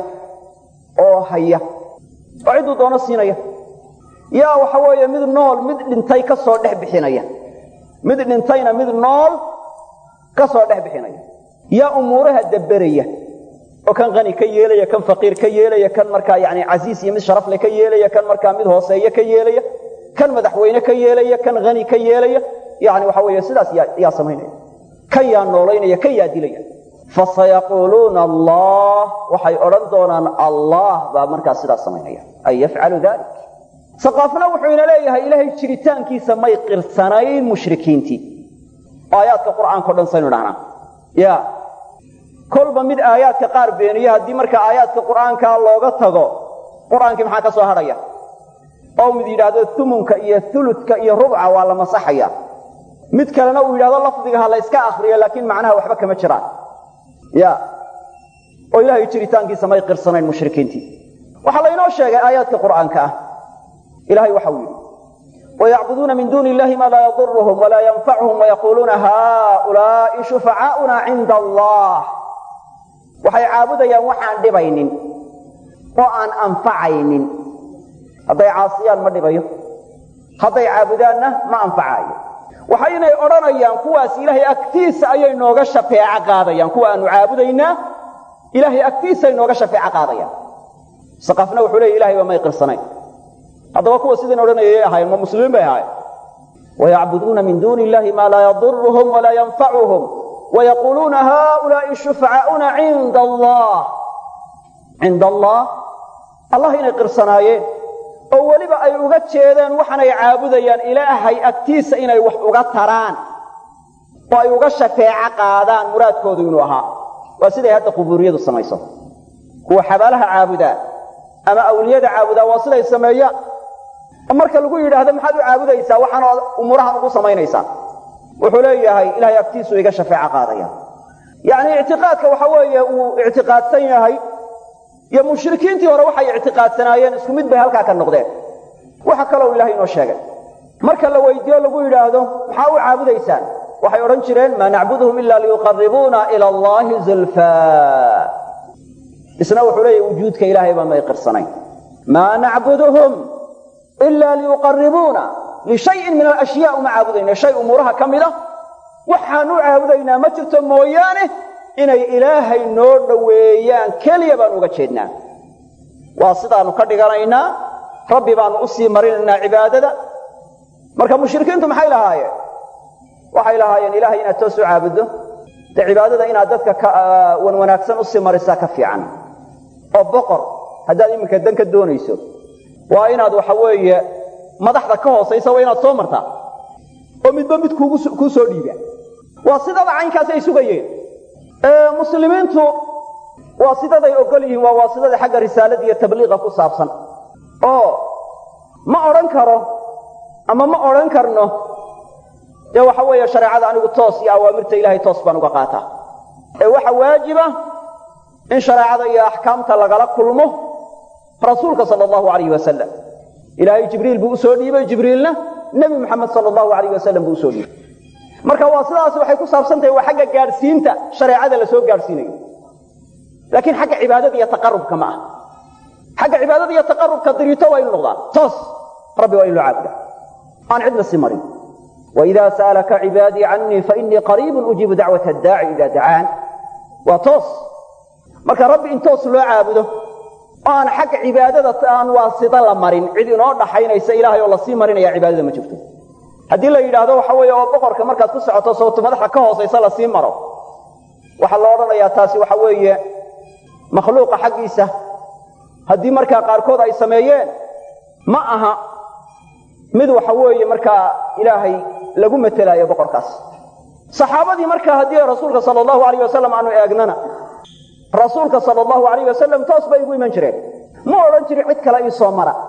oo haya oo cidduu doono siinaya yaa waxa weeye mid nool mid dhintay ka soo dhex bixinaya mid dhintayna mid nool ka soo dhex bixinaya yaa umuuraha dabberaya oo kan qani ka yeelaya kan faqiir ka yeelaya kan markaa yani casiis iyo mid sharafle ka yeelaya kan markaa mid hooseeye ka yeelaya kan madaxweyne ka yeelaya kan hani ka yeelaya yani waxa weeye sidaas yaa samaynaya kan yaa noolaynaya kan yaa dilaya fasayaquuluuna allah waxay odhan doonaan allah baa markaa sidaas samaynaya ay yafcalu dalik saqaafna wuxuu ina leeyahay ilaahay jiritaankiisa may qirsanayn mushrikiintii aayaadka qur'aanka o dhan saynu dhahnaa ya kolba mid aayaadka qaar beeniye haddii marka aayaadka qur'aankaa looga tago qur'aankii maxaa ka soo hadhaya oo mid yidhaahdo umunka iyo uludka iyo rubca waa la masaxaya mid kalena uu yidhahdo lafdiga ha la yska akriyo laakiin macnaha waxba kama jiraan ya oo ilaahay jiritaankiisa may qirsanayn mushrikiintii waxaa laynoo sheegay aayaadka qur'aanka ah ilahay waxau yidhi wayacbuduuna min duuni illahi maa laa yaduruhum walaa yanfacuhum wayaquuluuna haulaai shufacaauna cinda allah waxay caabudayaan waxaan dhibaynin oo aan anfacaynin hadday caasiyaan ma dhibayo hadday caabudaanna ma anfacaayo waxaynay odhanayaan kuwaas ilaahay agtiisa ayay nooga shafeeco qaadayaan kuwa aanu caabudaynaa ilaahay agtiisaay nooga shafeeco qaadayaan saqafna wuxuu leeya ilahay ba may qirsanayn haddaba kuwa sidan odhanayay ahaayeen ma muslimiin bay ahaayeen wayacbuduuna min duuni illahi maa laa yaduruhum walaa yanfacuhum wayaquuluuna haulaai shufacaauna cinda allah cinda allah allah inay qirsanaayeen oo weliba ay uga jeedeen waxaanay caabudayaan ilaahay agtiisa inay wax uga taraan oo ay uga shafeeco qaadaan muraadkoodu inuu ahaa waa siday hadda qubuuriyadu samayso kuwa xabaalaha caabudaa ama awliyada caabudaa waa siday sameeyaan oo marka lagu yidhaahdo maxaad u caabudaysaa waxaana umuurahan ugu samaynaysaa wuxuu leeyahay ilahay agtiisu iga shafeeco qaadaya yacni ictiqaadka waxa weeye uu ictiqaadsan yahay iyo mushrikiintii hore waxay ictiqaadsanaayeen isku mid bay halkaa ka noqdeen waxa kaloo ilahay inoo sheegay marka la weydiiyo lagu yidhaahdo maxaa u caabudaysaan waxay odhan jireen maa nacbuduhum ila liyuqaribuuna ila allahi zulfaa isna wuxuu leeyahy wujuudka ilaahay baa may qirsanayn maa nacbuduhum ila liyuqaribuuna lishayin min alashyaa uma caabudayna shay umuuraha ka mid a waxaan u caabudaynaa ma jirto mooyaane inay ilaahay noo dhoweeyaan keliya baanu uga jeednaa waa sidaanu ka dhiganaynaa rabbi baanu usii marinaynaa cibaadada marka mushrikiintu maxay lahaayeen waxay lahaayeen ilaahay inaad toos u caabuddo dee cibaadada inaad dadka ka wan wanaagsan usii marisaa ka fiican oo boqor haddaad iminka dan ka doonayso waa inaad waxa weeye madaxda ka hoosaysa waa inaad soo martaa oo midba mid kuu soo dhiiba waa sidada caynkaasi ay sugayeen muslimiintu waa sidaday ogol yihiin waa waasidada xagga risaalada iyo tabliiqa ku saabsan oo ma odhan karo ama ma odhan karno dee waxa weeye shareecada anigu toos iyo awaamirta ilahay toos baan uga qaataa ee waxa waajiba in shareecada iyo axkaamta lagala kulmo rasuulka sala allahu alayh wasalam ilaahay jibriil buu usoo dhiibay jibriilna nebi moxamed sala allahu alayh wasalam buu usoo dhiibay marka waa sidaas waxay ku saabsan tahay waa xagga gaadhsiinta shareecada la soo gaadhsiinayo laakiin xagga cibaadada iyo taqarubka ma ah xagga cibaadada iyo taqarubka diriito waa inu noqdaan toos rabbi waa in loo caabuda aan cidna sii marin waidaa sa'alaka cibaadii canii fainii qariibun ujiibu dacwata addaaci idaa dacaan waa toos marka rabbi in toos loo caabudo oo aan xagga cibaadada aan waasida la marin cid inoo dhaxaynaysa ilaahay oo lasii marinaya cibaadada ma jirto haddii la yidhaahdo waxa weeye oo boqorka markaad ku socoto sababto madaxda ka hoosaysa lasii maro waxaa la odhanayaa taasi waxa weeye makhluuqa xaggiisa haddii markaa qaarkood ay sameeyeen ma aha mid waxa weeye markaa ilaahay lagu metelaayo boqorkaas saxaabadii markaa haddii rasuulka sala allahu alayh wasalam aanu eegnana rasuulka sala allahu alayh wasalam toos bay igu iman jireen ma odhan jirin cid kale ii soo mara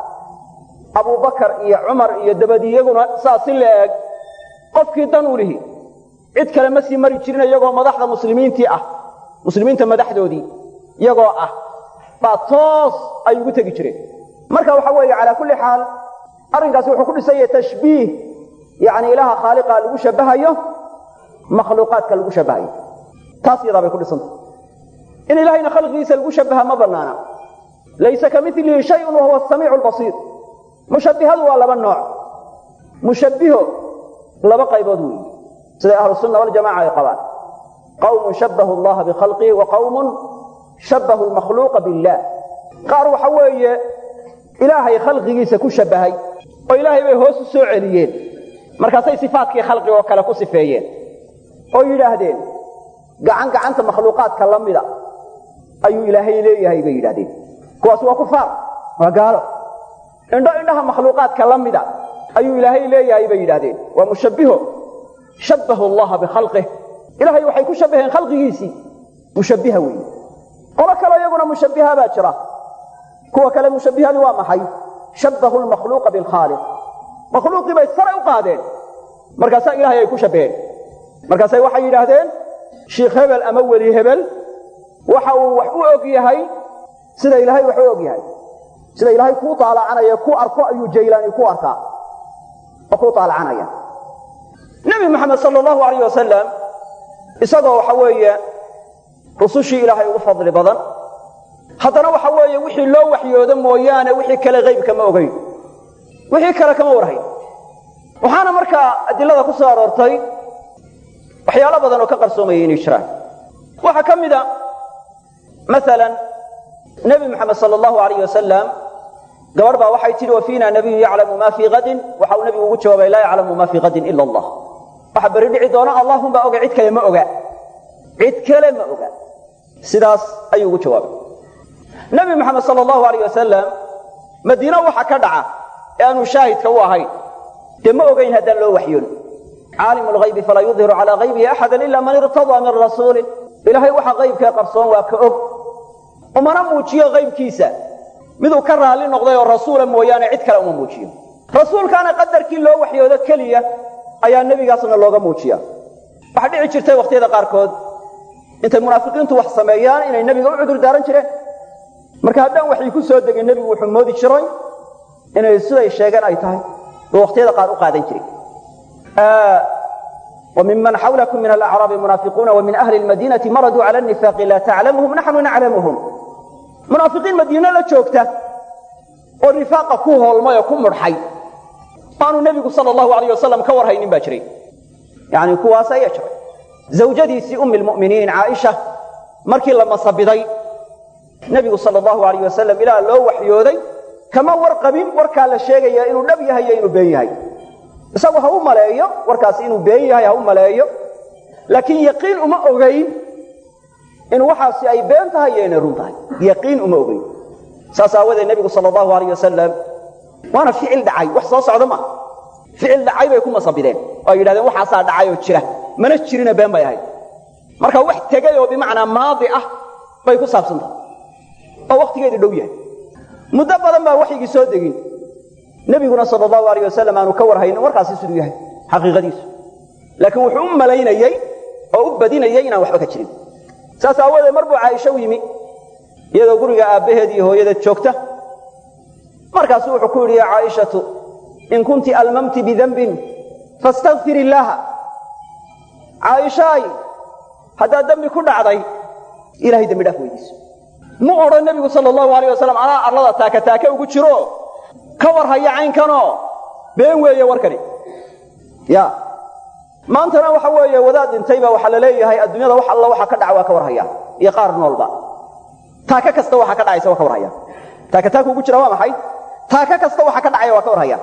abubakar iyo cumar iyo dabadi iyaguna saas si la eeg qofkii dan u lihi cid kale ma sii mari jirin iyagoo madaxda muslimiintii ah muslimiinta madaxdoodii iyagoo ah baa toos ay ugu tegi jireen marka waxa weeye calaa kulli xaal arrinkaasi wuxuu ku dhisan yahay tashbiih yacni ilaaha khaaliqa lagu shabahayo makhluuqaadka lagu shabahayo taas iyadaa bay ku dhisantah in ilahayna khalqigiisa lagu shabaha ma banaana laysa ka milihi shayun wahuwa asamiicu lbasiir mushabbihadu waa laba nooc mushabbiho laba qaybood weeye siday ahlu sunna waljamaca ay qabaan qawmun shabbahu allaha bikhalqihi wa qawmun shabbahu lmakhluuqa billah qaar waxa weeye ilaahay khalqigiisa ku shabbahay oo ilaahay bay hoos u soo celiyeen markaasay sifaatkii khalqiga oo kale ku sifeeyeen oo yidhaahdeen gacan gacanta makhluuqaadka la mida ayuu ilaahay leeyahay bay yidhahdeen kuwaas waa kufaar waa gaalo indho indhaha makhluuqaadka la mida ayuu ilaahay leeyahay bay yidhahdeen waa mushabbiho shabbahu allaha bikhalqih ilaahay waxay ku shabbaheen khalqigiisii mushabbiha weeye qolo kale iyaguna mushabbiha baa jira kuwa kale mushabbihadu waa maxay shabbahu lmakhluuqa bilkhaaliq makhluuqii bay sare u qaadeen markaasaa ilahay ay ku shabbaheen markaasay waxay yidhaahdeen shiikh hebel ama weli hebel waxa uu wax u og yahay sida ilaahay wax u og yahay sida ilaahay kuu taalacanaya ku arko ayuu jaylaani ku arkaa oo kuu taalacanaya nebi moxamed sala allahu alayh wasalam isagoo waxa weeye rusushii ilaahay ugu fadli badan haddana waxa weeye wixii loo waxyoodo mooyaane wixii kale haybka ma ogayn wixii kale kama warhayn waxaana markaa adilada ku soo aroortay waxyaalo badan oo ka qarsoomayay inay jiraan waxaa ka mid a maalan nebi moxamed sala allahu alayh wasalam gabadh baa waxay tidhi wa fiina nabiyun yaclamu ma fii kadin waxa uu nebigu ugu jawaabay laa yaclamu ma fii kadin ila allah waxa berri dhici doona allahunbaa oga cid kale ma oga cid kale ma oga sidaas ayuu ugu jawaabay nebi moxamed sala allahu alayh wasalam madiine waxa ka dhaca ee aanu shaahidka u ahayn dee ma ogayn haddaan loo waxyoon caalimu lghaybi falaa yudhiru calaa haybihi axada ila man irtadaa min rasuulin ilaahay waxa qaybkee qarsoon waa ka og umana muujiyo qaybkiisa miduu ka raalli noqday oo rasuula mooyaane cid kale uma muujiyo rasuulkaana qadarkii loo waxyoodo keliya ayaa nebigaasna looga muujiya waxaa dhici jirtay wakhtiyada qaarkood intay munaafiqiintu wax sameeyaan inay nebiga u cudur daaran jireen marka haddaan waxay ku soo degin nebigu wuxuu moodi jiray inay siday sheegeen ay tahay buu wakhtiyada qaar u qaadan jiray وممن حولكم من الأعراب منافقون ومن أهل المدينة مردوا على النفاق لا تعلمهم نحن نعلمهم منافقين مدينة لا joogta oo nifaaqa ku hoolmay oo ku mudxay aanu nebigu sala allahu alayh wasalam ka war haynin baa jiray yani kuwaas ayaa jiray zawjadiisii ummi lmu'miniin caaisha markii la masabiday nebigu sala allahu alayh wasalam ilaa loo waxyooday kama warqabin warkaa la sheegaya inuu dhab yahay iyo inuu been yahay isagu ha u maleeyo warkaasi inuu been yahay ha u maleeyo laakiin yaqiin uma ogayn in waxaasi ay been tahay iyo inay run tahay yaqiin uma ogayn saas aawadeed nebigu sala allahu alayh wasalam waana ficil dhacay wax soo socda ma ficil dhacay bay ku masabideen oo ay yidhahdeen waxaasaa dhacay oo jira mana jirina been bay ahayd marka wax tegay oo bimacnaa maadi ah bay ku saabsan tahay oo wakhtigeedu dhow yahay muddo badan baa waxygii soo degin nebiguna sala allahu alayh wasalam aanu ka war haynin warkaasi siduu yahay xaqiiqadiisu laakiin wuxuu u malaynayey oo u badinayay inaan waxba ka jirin saas aawadeed mar buu caaisho u yimi iyadoo guriga aabbaheed iyo hooyadeed joogta markaasu wuxuu ku yidhi ya caaishatu in kunti almamti bidanbin fastakfir illaaha caaishaay haddaad dembi ku dhacday ilahay dembi dhaaf weydiiso mu odhan nebigu sala allahu alayh wasalam anaa arlada taaka taake ugu jiro ka war haya caynkanoo been weeye warkani ya maantana waxa weeye wadaad dhintay baa waxaa la leeyahay adduunyada wax alla waxa ka dhaca waa ka war haya iyo qaar noolba taaka kasta waxa ka dhacaysa waa ka war haya taaka taaka ugu jira waa maxay taaka kasta waxa ka dhacaya waa ka war haya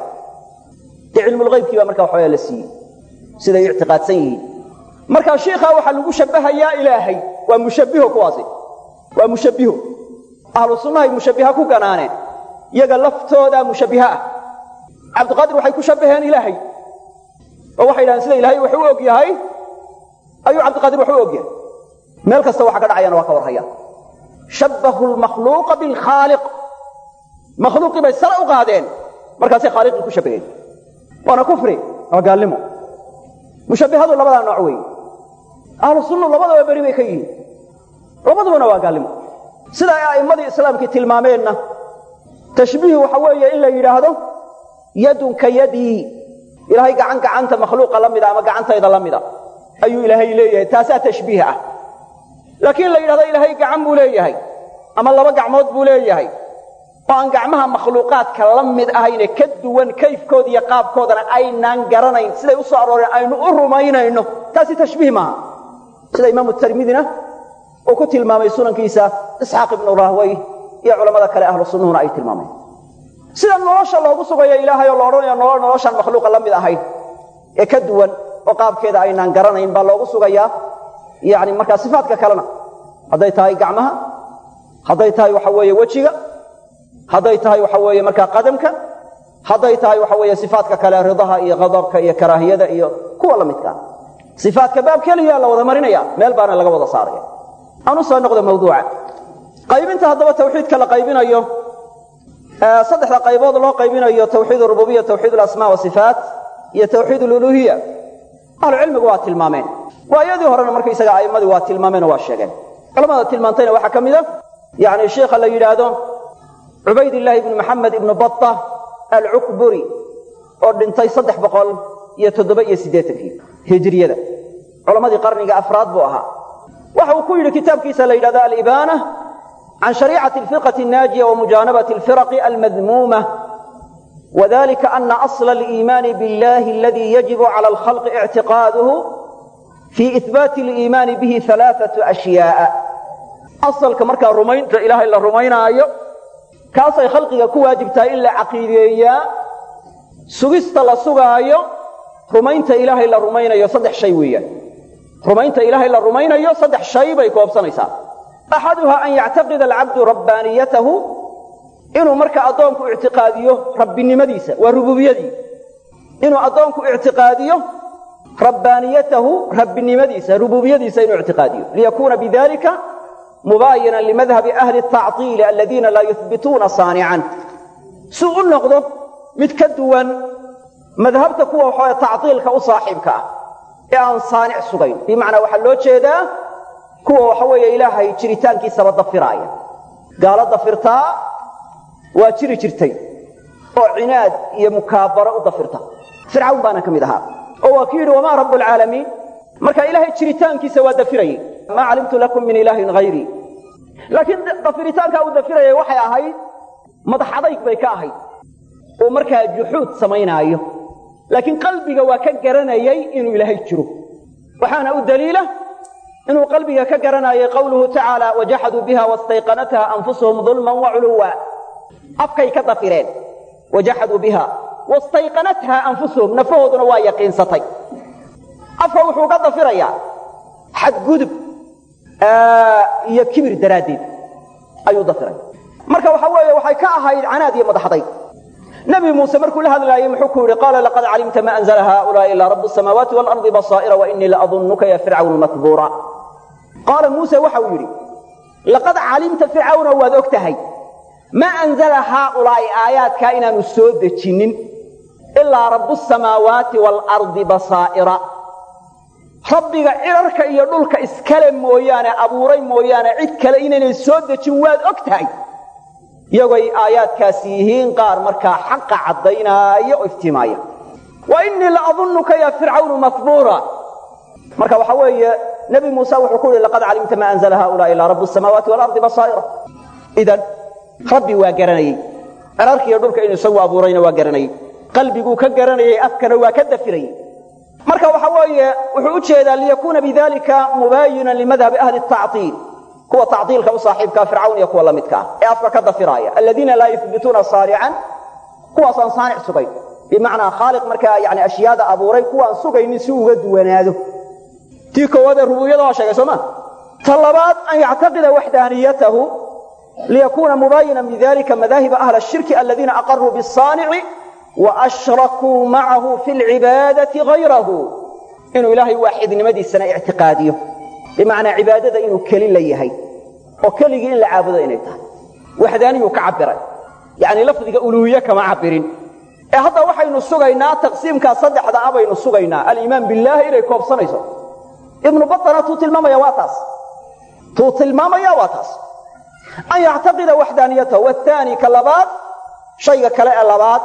dee cilmulghaybkii baa marka waxawaya la siiyey siday ictiqaadsan yihiin marka shiikhaa waxaa lagu shabbahayaa ilaahay waa mushabbiho kuwaasi waa mushabbiho ahlu sunnahay mushabbiha ku ganaaneen iyaga laftoodaa mushabbiha ah cabdiqaadir waxay ku shabbaheen ilaahay oo waxay yidhahdeen sida ilaahay wax u og yahay ayuu cabdiqaadir wax u og yahay meel kasta waxa ka dhacayana waa ka war haya shabbahu lmakhluuqa bilkhaaliq makhluuqii bay sare u qaadeen markaasay khaaliqii ku shabbaheen waana kufri waa gaalnimo mushabbihadu labadaa nooc weeye ahlu sunnu labadaba beri bay ka yihiin labadubana waa gaalnimo sida ay a'immadii islaamkii tilmaameenna tashbiih waxa weeye in la yidhaahdo yadun ka yadii ilaahay gacan gacanta makhluuqa la mida ama gacantayda la mida ayuu ilaahay leeyahay taasaa tashbiih ah laakiin la yidhahdo ilaahay gacan buu leeyahay ama laba gacmood buu leeyahay oo aan gacmaha makhluuqaadka la mid ahayne ka duwan kayfkooda iyo qaabkoodana aynaan garanayn siday u soo arooreen aynu u rumaynayno taasi tashbiih maaha sida imaamu tirmidina uu ku tilmaamay sunankiisa isxaaq ibnu rahway iyo culammada kale ahlu sunnuhuna ay tilmaameen sida nolosha loogu sugayo ilaahay oo la odhanayo nolol noloshaan makhluuqa la mid ahayn ee ka duwan oo qaabkeeda aynaan garanayn baa loogu sugayaa yani markaa sifaadka kalena hadday tahay gacmaha hadday tahay waxa weeye wejiga hadday tahay waxa weeye markaa qadamka hadday tahay waxa weeye sifaadka kale ridaha iyo qadabka iyo karaahiyada iyo kuwa la midkaa sifaadka baab keliya la wada marinaya meel baana laga wada saaraya aan u soo noqdo mawduuca qaybinta haddaba tawxiidka la qaybinayo saddexda qaybood loo qaybinayo tawxiid rububiya tawxiid alasmaa wasifaat iyo tawxiid aluluhiya ahlucilmigu waa tilmaameen waayadii horena markaysaga a'immadii waa tilmaameen oo waa sheegeen culamada tilmaantayna waxaa ka mid a yani sheikha la yidhaahdo cubaydillaahi ibnu maxamed ibnu bata alcukburi oo dhintay saddex boqol iyo toddoba iyo siddeetankii hijriyada culammadii qarniga afraad buu ahaa waxa uu ku yidhi kitaabkiisa la yidhahdo alibaana can shariicati alfirqati annaajiya wa mujaanabati alfiraqi almadmuuma وذلك أن أصل الإيمان بالله الذي يجب على الخلق اعتقاده في إثبات الإيمان به ثلاثة أشياء أصل كمركا رمين إله إلا رمين آيو كاسي خلقك كواجبتا إلا عقيدية سجست لسوغا آيو رمينت إله إلا رمين آيو صدح شيء ويا رمينت إله إلا رمين آيو صدح شيء بيكوب سنيسا axaduha an yactaqida alcabdu rabbaaniyatahu inuu marka addoonku ictiqaadiyo rabbinimadiisa waa rububiyadii inuu addoonku ictiqaadiyo rabbaaniyatahu rabbinimadiisa rububiyadiisa inuu ictiqaadiyo liyakuuna bidalika mubaayinan limadhabi ahli tactiili aladiina laa yuhbituuna saanican si u noqdo mid ka duwan madhabta kuwa waxawaye tactiilka u saaxiibka ah ee aan saanic sugayn bimacnaa waxaa loo jeedaa kuwa waxa weeye ilaahay jiritaankiisaba dafiraaya gaalo dafirtaa waa jiri jirtay oo cinaad iyo mukaabaro u dafirta fircawn baana ka mid ahaa oo waa ku yidhi wamaa rabu alcaalamiin marka ilaahay jiritaankiisa waa dafirayey maa calimtu lakum min ilaahin hayrii laakiin dafiritaankaa uu dafirayay waxay ahayd madax adayg bay ka ahayd oo markaa juxuud samaynaayo laakiin qalbiga waa ka garanayay inuu ilaahay jiro waxaana u daliila inuu qalbiga ka garanayay qawluhu tacaala wajaxaduu biha wastayqanatha anfusuhum dulman waculuwa afkay ka dafireen wajaxaduu biha wastayqanatha anfusuhum nafahooduna waa yaqiinsatay afka wuxuu ka dafirayaa xadgudub iyo kibir daraaddeed ayuu dafiray marka waxa weeye waxay ka ahayd canaad iyo madaxday nabi muuse markuu la hadlaayey muxuu ku yidhi qaala laqad calimta ma anzla haulaai ilaa rabu samaawaati waalardi basaa'ira wainii laadunnuka ya fircawn matbuura qaala muuse waxa uu yidhi laqad calimta fircawna waad og tahay ma anzala haaulaa'i aayaadkaa inaanu soo dejinnin ilaa rabu samaawaati waalardi basaa'ira rabbiga cirarka iyo dhulka iskale mooyaane abuuray mooyaane cid kale inaynay soo dejin waad og tahay iyagoy aayaadkaasi yihiin qaar markaa xaqa caddaynaayo oo iftiimaaya wa innii la adunnuka ya fircawnu mahbuura marka waxa weeye nebi muuse wuxuu ku yihi laqad calimta ma anzla haulaai ilaa rabu samaawaati waalardi basaa'ira idan rabbi waa garanayey cirarka iyo dhulka inuu isagu abuurayna waa garanayey qalbiguu ka garanayey afkana waa ka dafirayey marka waxa weeye wuxuu u jeedaa liyakuuna bidalika mubaayinan limadhabi ahli tactiil kuwa tactiilka u saaxiibkaa fircawn iyo kuwa la midka ah ee afka ka dafiraaya aladiina laa yuhbituuna saanican kuwaasaan saanic sugayn bimacnaa khaaliq markaa yani ashyaada abuuray kuwaan sugaynin si uga duwanaado tii koowaadee rububiyada waa sheegay sooma ta labaad an yactaqida waxdaaniyatahu liyakuuna mubaayinan bidalika madaahiba ahla shirki aladiina aqaruu bisaanici waashrakuu macahu fi lcibaadati hayrahu inuu ilaahay waaxidnimadiisana ictiqaadiyo bimacnaa cibaadada inuu keli la yahay oo keligii in la caabudo inay tahay waxdaaniyuu ka cabiray yani lafdiga uluuhiye kama cabirin ee hadda waxaynu sugaynaa taqsiimkaa saddexda a baynu sugaynaa aliimaan billaahi inay koobsanayso ibnu baana tuu tilmaamaya waa taas tuu tilmaamaya waa taas an yactaqida waxdaaniyatahu wathani ka labaad shayga kale ee labaad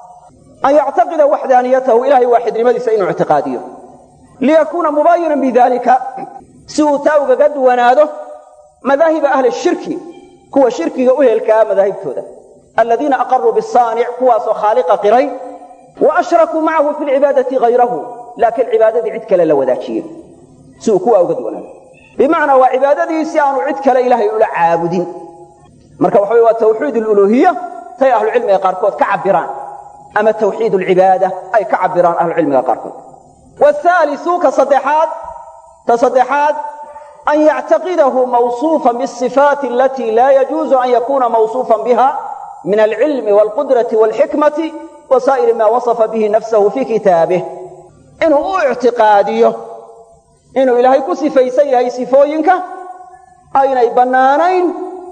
an yactaqida waxdaaniyatahu ilahay waaxidnimadiisa inuu ictiqaadiyo liyakuuna mubaayinan bidalika si uu taa ugaga duwanaado madaahiba ahli shirki kuwa shirkiga u helkaa madaahibtooda aladiina aqaruu bisaanic kuwaasoo khaaliqa qiray wa ashrakuu macahu fi lcibaadati hayrahu laakiin cibaadadii cid kale la wadaajiyey si uu kuwa uga duwanaado bimacnaa waa cibaadadii si aanu cid kale ilaahay ula caabudin marka waxa wey waa tawxiid aluluhiya tay ahlucilmiga qaarkood ka cabiraan ama tawxiid alcibaada ay ka cabiraan ahlucilmiga qaarkood whaaliu ka saddexaad ta saddexaad an yactaqidahu mawsuufan biasifaati alatii laa yajuuzu an yakuuna mawsuufan biha min alcilmi waalqudrati waalxikmati wa saa'iri maa wasafa bihi nafsahu fii kitaabih inuu u ictiqaadiyo inuu ilaahay ku sifaysan yahay sifooyinka aynay bannaanayn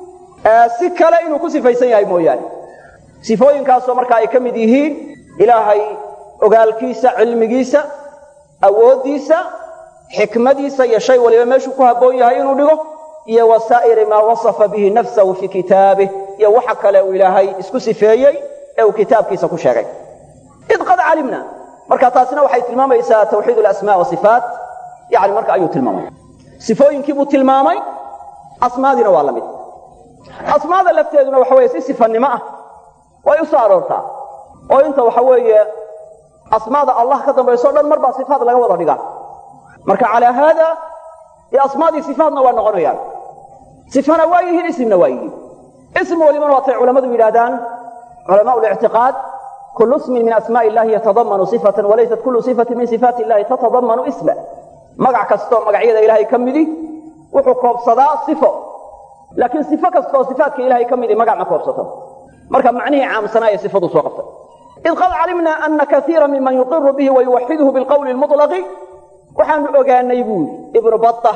si kale inuu ku sifaysan yahay mooyaane sifooyinkaasoo markaa ay ka mid yihiin ilaahay ogaalkiisa cilmigiisa awooddiisa xikmadiisa iyo shay waliba meeshuu ku habboon yahay inuu dhigo iyo wasaa'iri maa wasafa bihi nafsahu fii kitaabih iyo waxa kale uu ilaahay isku sifeeyey ee uu kitaabkiisa ku sheegay id qad calimna marka taasina waxay tilmaamaysaa tawxiid alasmaa wasifaat yani marka ayuu tilmaamaya sifooyinkii buu tilmaamay asmaadiina waa la mid asmaada lafteeduna waxa weye si sifannimo ah way u soo aroortaa oo inta waxa weeye asmaada allah ka dambayso o dhan mar baa sifaat laga wada dhigaa marka calaa haada iyo asmaadii sifaatna waa noqonayaan sifana waa yihiin isimna waa yihiin ism walibana waatay culammadu yidhahdaan culamaa lictiqaad kulu ismin min asmaءi illahi yatadamanu sifatan walaysat kulu sifatin min sifaati illahi tatadamanu isma magac kastoo magacyada ilaahay ka midi wuxuu koobsadaa sifo laakiin sifo kasta oo sifaatka ilahay ka midii magac ma koobsato marka macnihii caamsanaa ee sifaduu soo qabtay id qad calimna ana kaiira miman yuqiru bihi wayuwaxiduhu bilqowli lmuطlaqi waxaanu ogaanay buu yidhi ibnu bata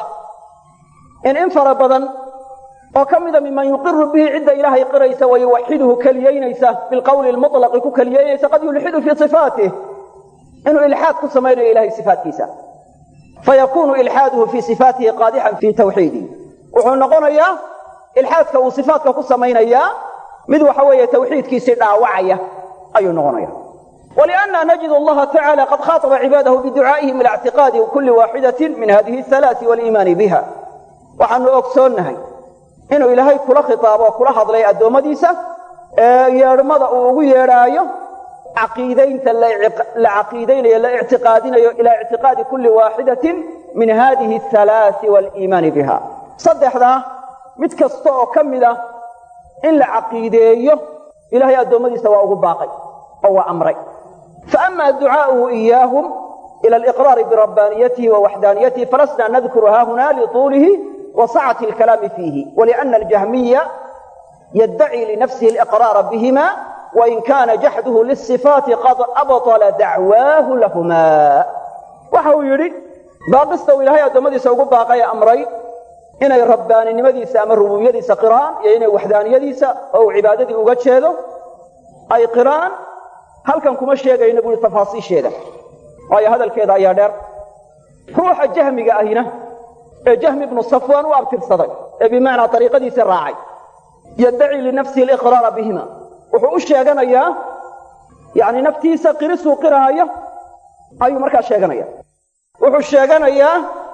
in in fara badan oo ka mida miman yuqiru bihi cidda ilaahay qiraysa wayuwaxiduhu keliyeynaysa bilqowli lmuطlaqi ku keliyeynaysa qad yulxidu fii sifaatih inuu ilxaad ku samaynayo ilahay sifaatkiisa fayakunu ilxaaduhu fii sifaatihi qaadixan fii tawxiidihi wuxuu noqonayaa ilxaadka uu sifaatka ku samaynayaa mid waxa weeye tawxiidkiisii dhaawacaya ayuu noqonaya wlianna najid allaha tacala qad khaaطba cibaadahu biducaa'ihim ila اctiqaadi kuli waaxidatin min hadihi اhalaai waliimaani biha waxaanu ogsoonnahay inuu ilaahay kula khitaabo oo kula hadlay addoommadiisa ee yeedhmada uu ugu yeedhaayo caqiidaynta la caqiidaynayo la ictiqaadinayo ilaa ictiqaadi kulli waaxidatin min hadihi ahalaai waliimaani biha saddexdaa mid kasta oo ka mid ah in la caqiideeyo ilahay addoommadiisa waa ugu baaqay oo waa amray faama ducaa'uhu iyaahum ila aliqraari birabbaaniyatihi wa waxdaaniyatihi falasna nadkuru haahuna lituulihi wa sacati alkalaami fiihi waliana aljahmiya yaddaci linafsihi aliqraara bihima wain kaana jaxduhu lisifaati qad abطala dacwaahu lahuma waxa uu yidhi baaqista uu ilaahay addoommadiisa ugu baaqay ee amray inay rabbaaninimadiisa ama rububiyadiisa qiraan iyo inay waxdaaniyadiisa oo uu cibaadadii uga jeedo ay qiraan halkan kuma sheegayno buui tafaasiisheeda waayo hadalkeeda ayaa dheer ruuxa jahmiga ahina ee jahmi ibnu safwaan u abtirsaday ee bimacnaa ariiqadiisii raacay yaddaci linafsihi aliqraara bihima wuxuu u sheeganayaa yani naftiisa qirisuu qiraayo ayuu markaa sheeganaya wuxuu sheeganayaa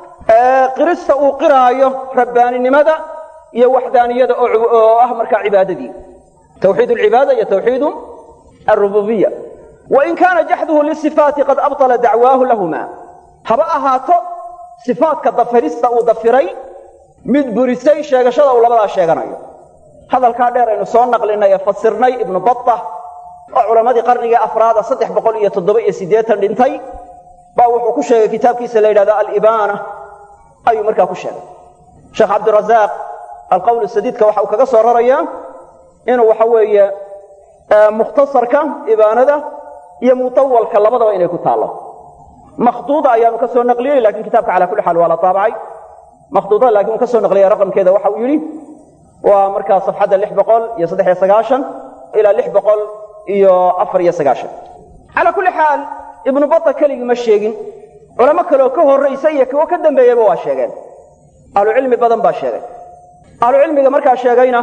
qirista uu qiraayo rabbaaninimada iyo waxdaaniyada oo ah markaa cibaadadii tawxiid alcibaada iyo tawxiidu alrububiya wain kaana jaxduhu lisifaati qad abطala dacwaahu lahuma haba ahaato sifaatka dafirista uu dafiray mid burisay sheegashada uu labadaa sheeganayo hadalkaa dheer aynu soo naqlinay ee fasirnay ibnu bata oo culammadii qarnigii afraada saddex boqol iyo toddoba iyo siddeetan dhintay baa wuxuu ku sheegay kitaabkiisa la yidhahdo alibaana ayuu markaa ku sheegay sheekh cabdirazaaq alqowl sadiidka waxa uu kaga soo rarayaa inuu waxa weeye mukhtasarka ibaanada iyo mutawalka labadaba inay ku taallo makhduuda ayaanu ka soo naqliyey lakin kitaabka cala kulli xaal waa la taabacay makhduudada lakin uu ka soo naqliyay raqamkeeda waxa uu yidhi waa markaa safxadda lix boqol iyo saddex iyo sagaashan ilaa lix boqol iyo afar iyo sagaashan calaa kulli xaal ibnu bata keligii ma sheegin culamo kaleoo ka horraysa iyo kuwo ka dambeeyeyba waa sheegeen ahlucilmi badan baa sheegay ahlucilmiga markaa sheegayna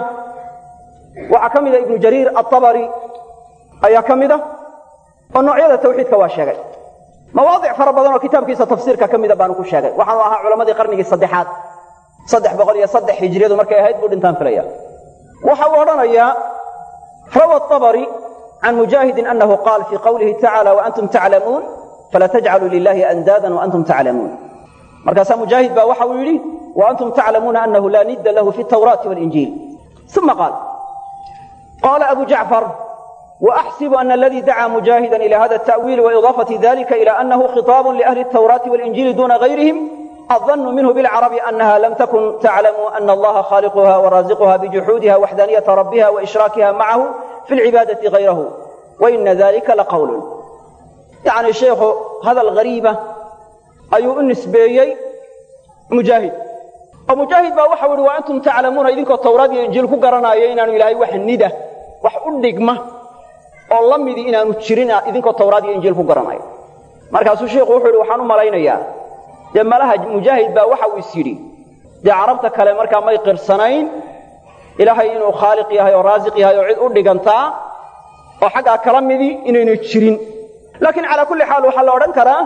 waxaa ka mida ibnu jariir atabari ayaa ka mida oo noocyada tawxiidka waa sheegay mawaadic fara badan oo kitaabkiisa tafsiirka ka mida baanu ku sheegay waxaanu ahaa culammadii qarnigii saddexaad saddex boqol iyo saddex hijriyadu markay ahayd buu dhintaan filaya waxa uu odhanayaa rawa abari can mujaahidin anahu qaal fii qawlihi tacala waantum taclamuun fala tajcaluu lilahi andaadan waantum taclamuun markaasaa mujaahid baa waxa uu yidhi waantum taclamuuna anahu laa nidda lahu fi tawraati walinjiil uma qaal qaala abu jacfar وأxsب أن اladي dacا مجاهدا إلى hذا التأويل وإضاaفة ذلika إلى أنه خطاaب لأهل التوراة والإنجيل dوna غيرهم الظن منه بالعرب أنها لم تكن تعلم أن الله خالقها ورازقها بجحودها وحدانية ربها وإشراكها معه في العبادة غيره وإن ذلika لqول يعني شheekhu hadل غريiبة ayuu u نisbeeyey مجاهد oo مجاهد ba waxa i وأnتم تaclamuuna idinkoo towraad iyo injiil ku garanaayo inaanu ilaahay wax nida wax u dhigma oo la midi inaanu jirin idinkoo tawraad iyo injiil ku garanayo markaasuu sheikhu wuxuu yidhi waxaan u malaynayaa dee malaha mujaahid baa waxa uu is yidhi dee carabta kale markaa may qirsanayn ilaahay inuu khaaliq yahay oo raasiq yahay oo cid u dhigantaa oo xaggaa kala midi inaynu jirin laakiin calaa kulli xaal waxaa la odhan karaa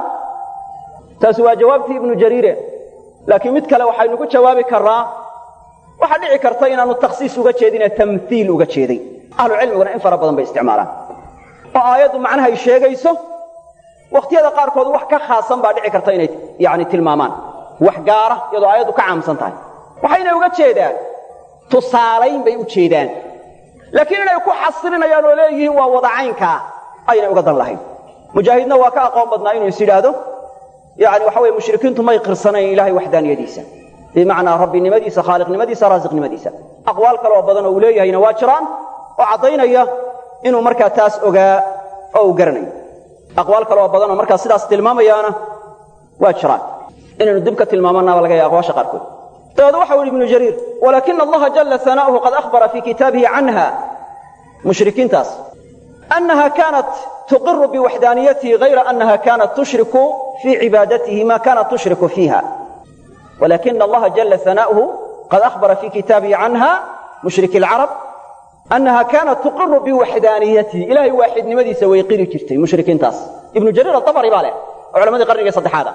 taasi waa jawaabtii ibnu jariire laakiin mid kale waxaynu ku jawaabi karraa waxaa dhici karta inaanu takhsiis uga jeedinee tamhiil uga jeeday ahlu cilmiguna in fara badan bay isticmaalaan oo aayaddu macnaha ay sheegayso wakhtiyada qaarkood wax ka khaasan baa dhici karta inay yani tilmaamaan wax gaara iyadoo aayaddu ka caamsan tahay waxayna uga jeedaan tusaalayn bay u jeedaan laakiin inay ku xasirinayaan oo leeyihiin waa wadacaynkaa aynay uga dan lahayn mujaahidna waa ka aqoon badnaa inuu is yidhaahdo yani waxa weye mushrikiintu may qirsanayn ilaahay waxdaaniyadiisa bimacnaa rabbinimadiisa khaaliqnimadiisa raasiqnimadiisa aqwaal kale oo badan oo uu leeyahayna waa jiraan oo caddaynaya inuu markaa taas ogaa oo uu garanayo aqwaal kale oo badan oo markaa sidaas tilmaamayaana waa jiraan inaynu dib ka tilmaamanaaba laga yaha aqwaasha qaarkood dabeed waxau yidhi ibnu jariir walaakina allaha jalla sana'uhu qad akhbara fii kitaabihi canha mushrikiintaas annaha kaanat tuqiru biwaxdaaniyatihi hayra annaha kaanat tushriku fii cibaadatihi ma kaanat tushriku fiiha walakina allaha jalla sana'uhu qad akhbara fii kitaabihi canha mushriki alcarab annaha kaanat tuqiru biwaxdaaniyatihi ilahay waaxidnimadiisa way qiri jirtay mushrikiintaas ibnu jariir aabari baa leh oo culamadii qarniga saddexaada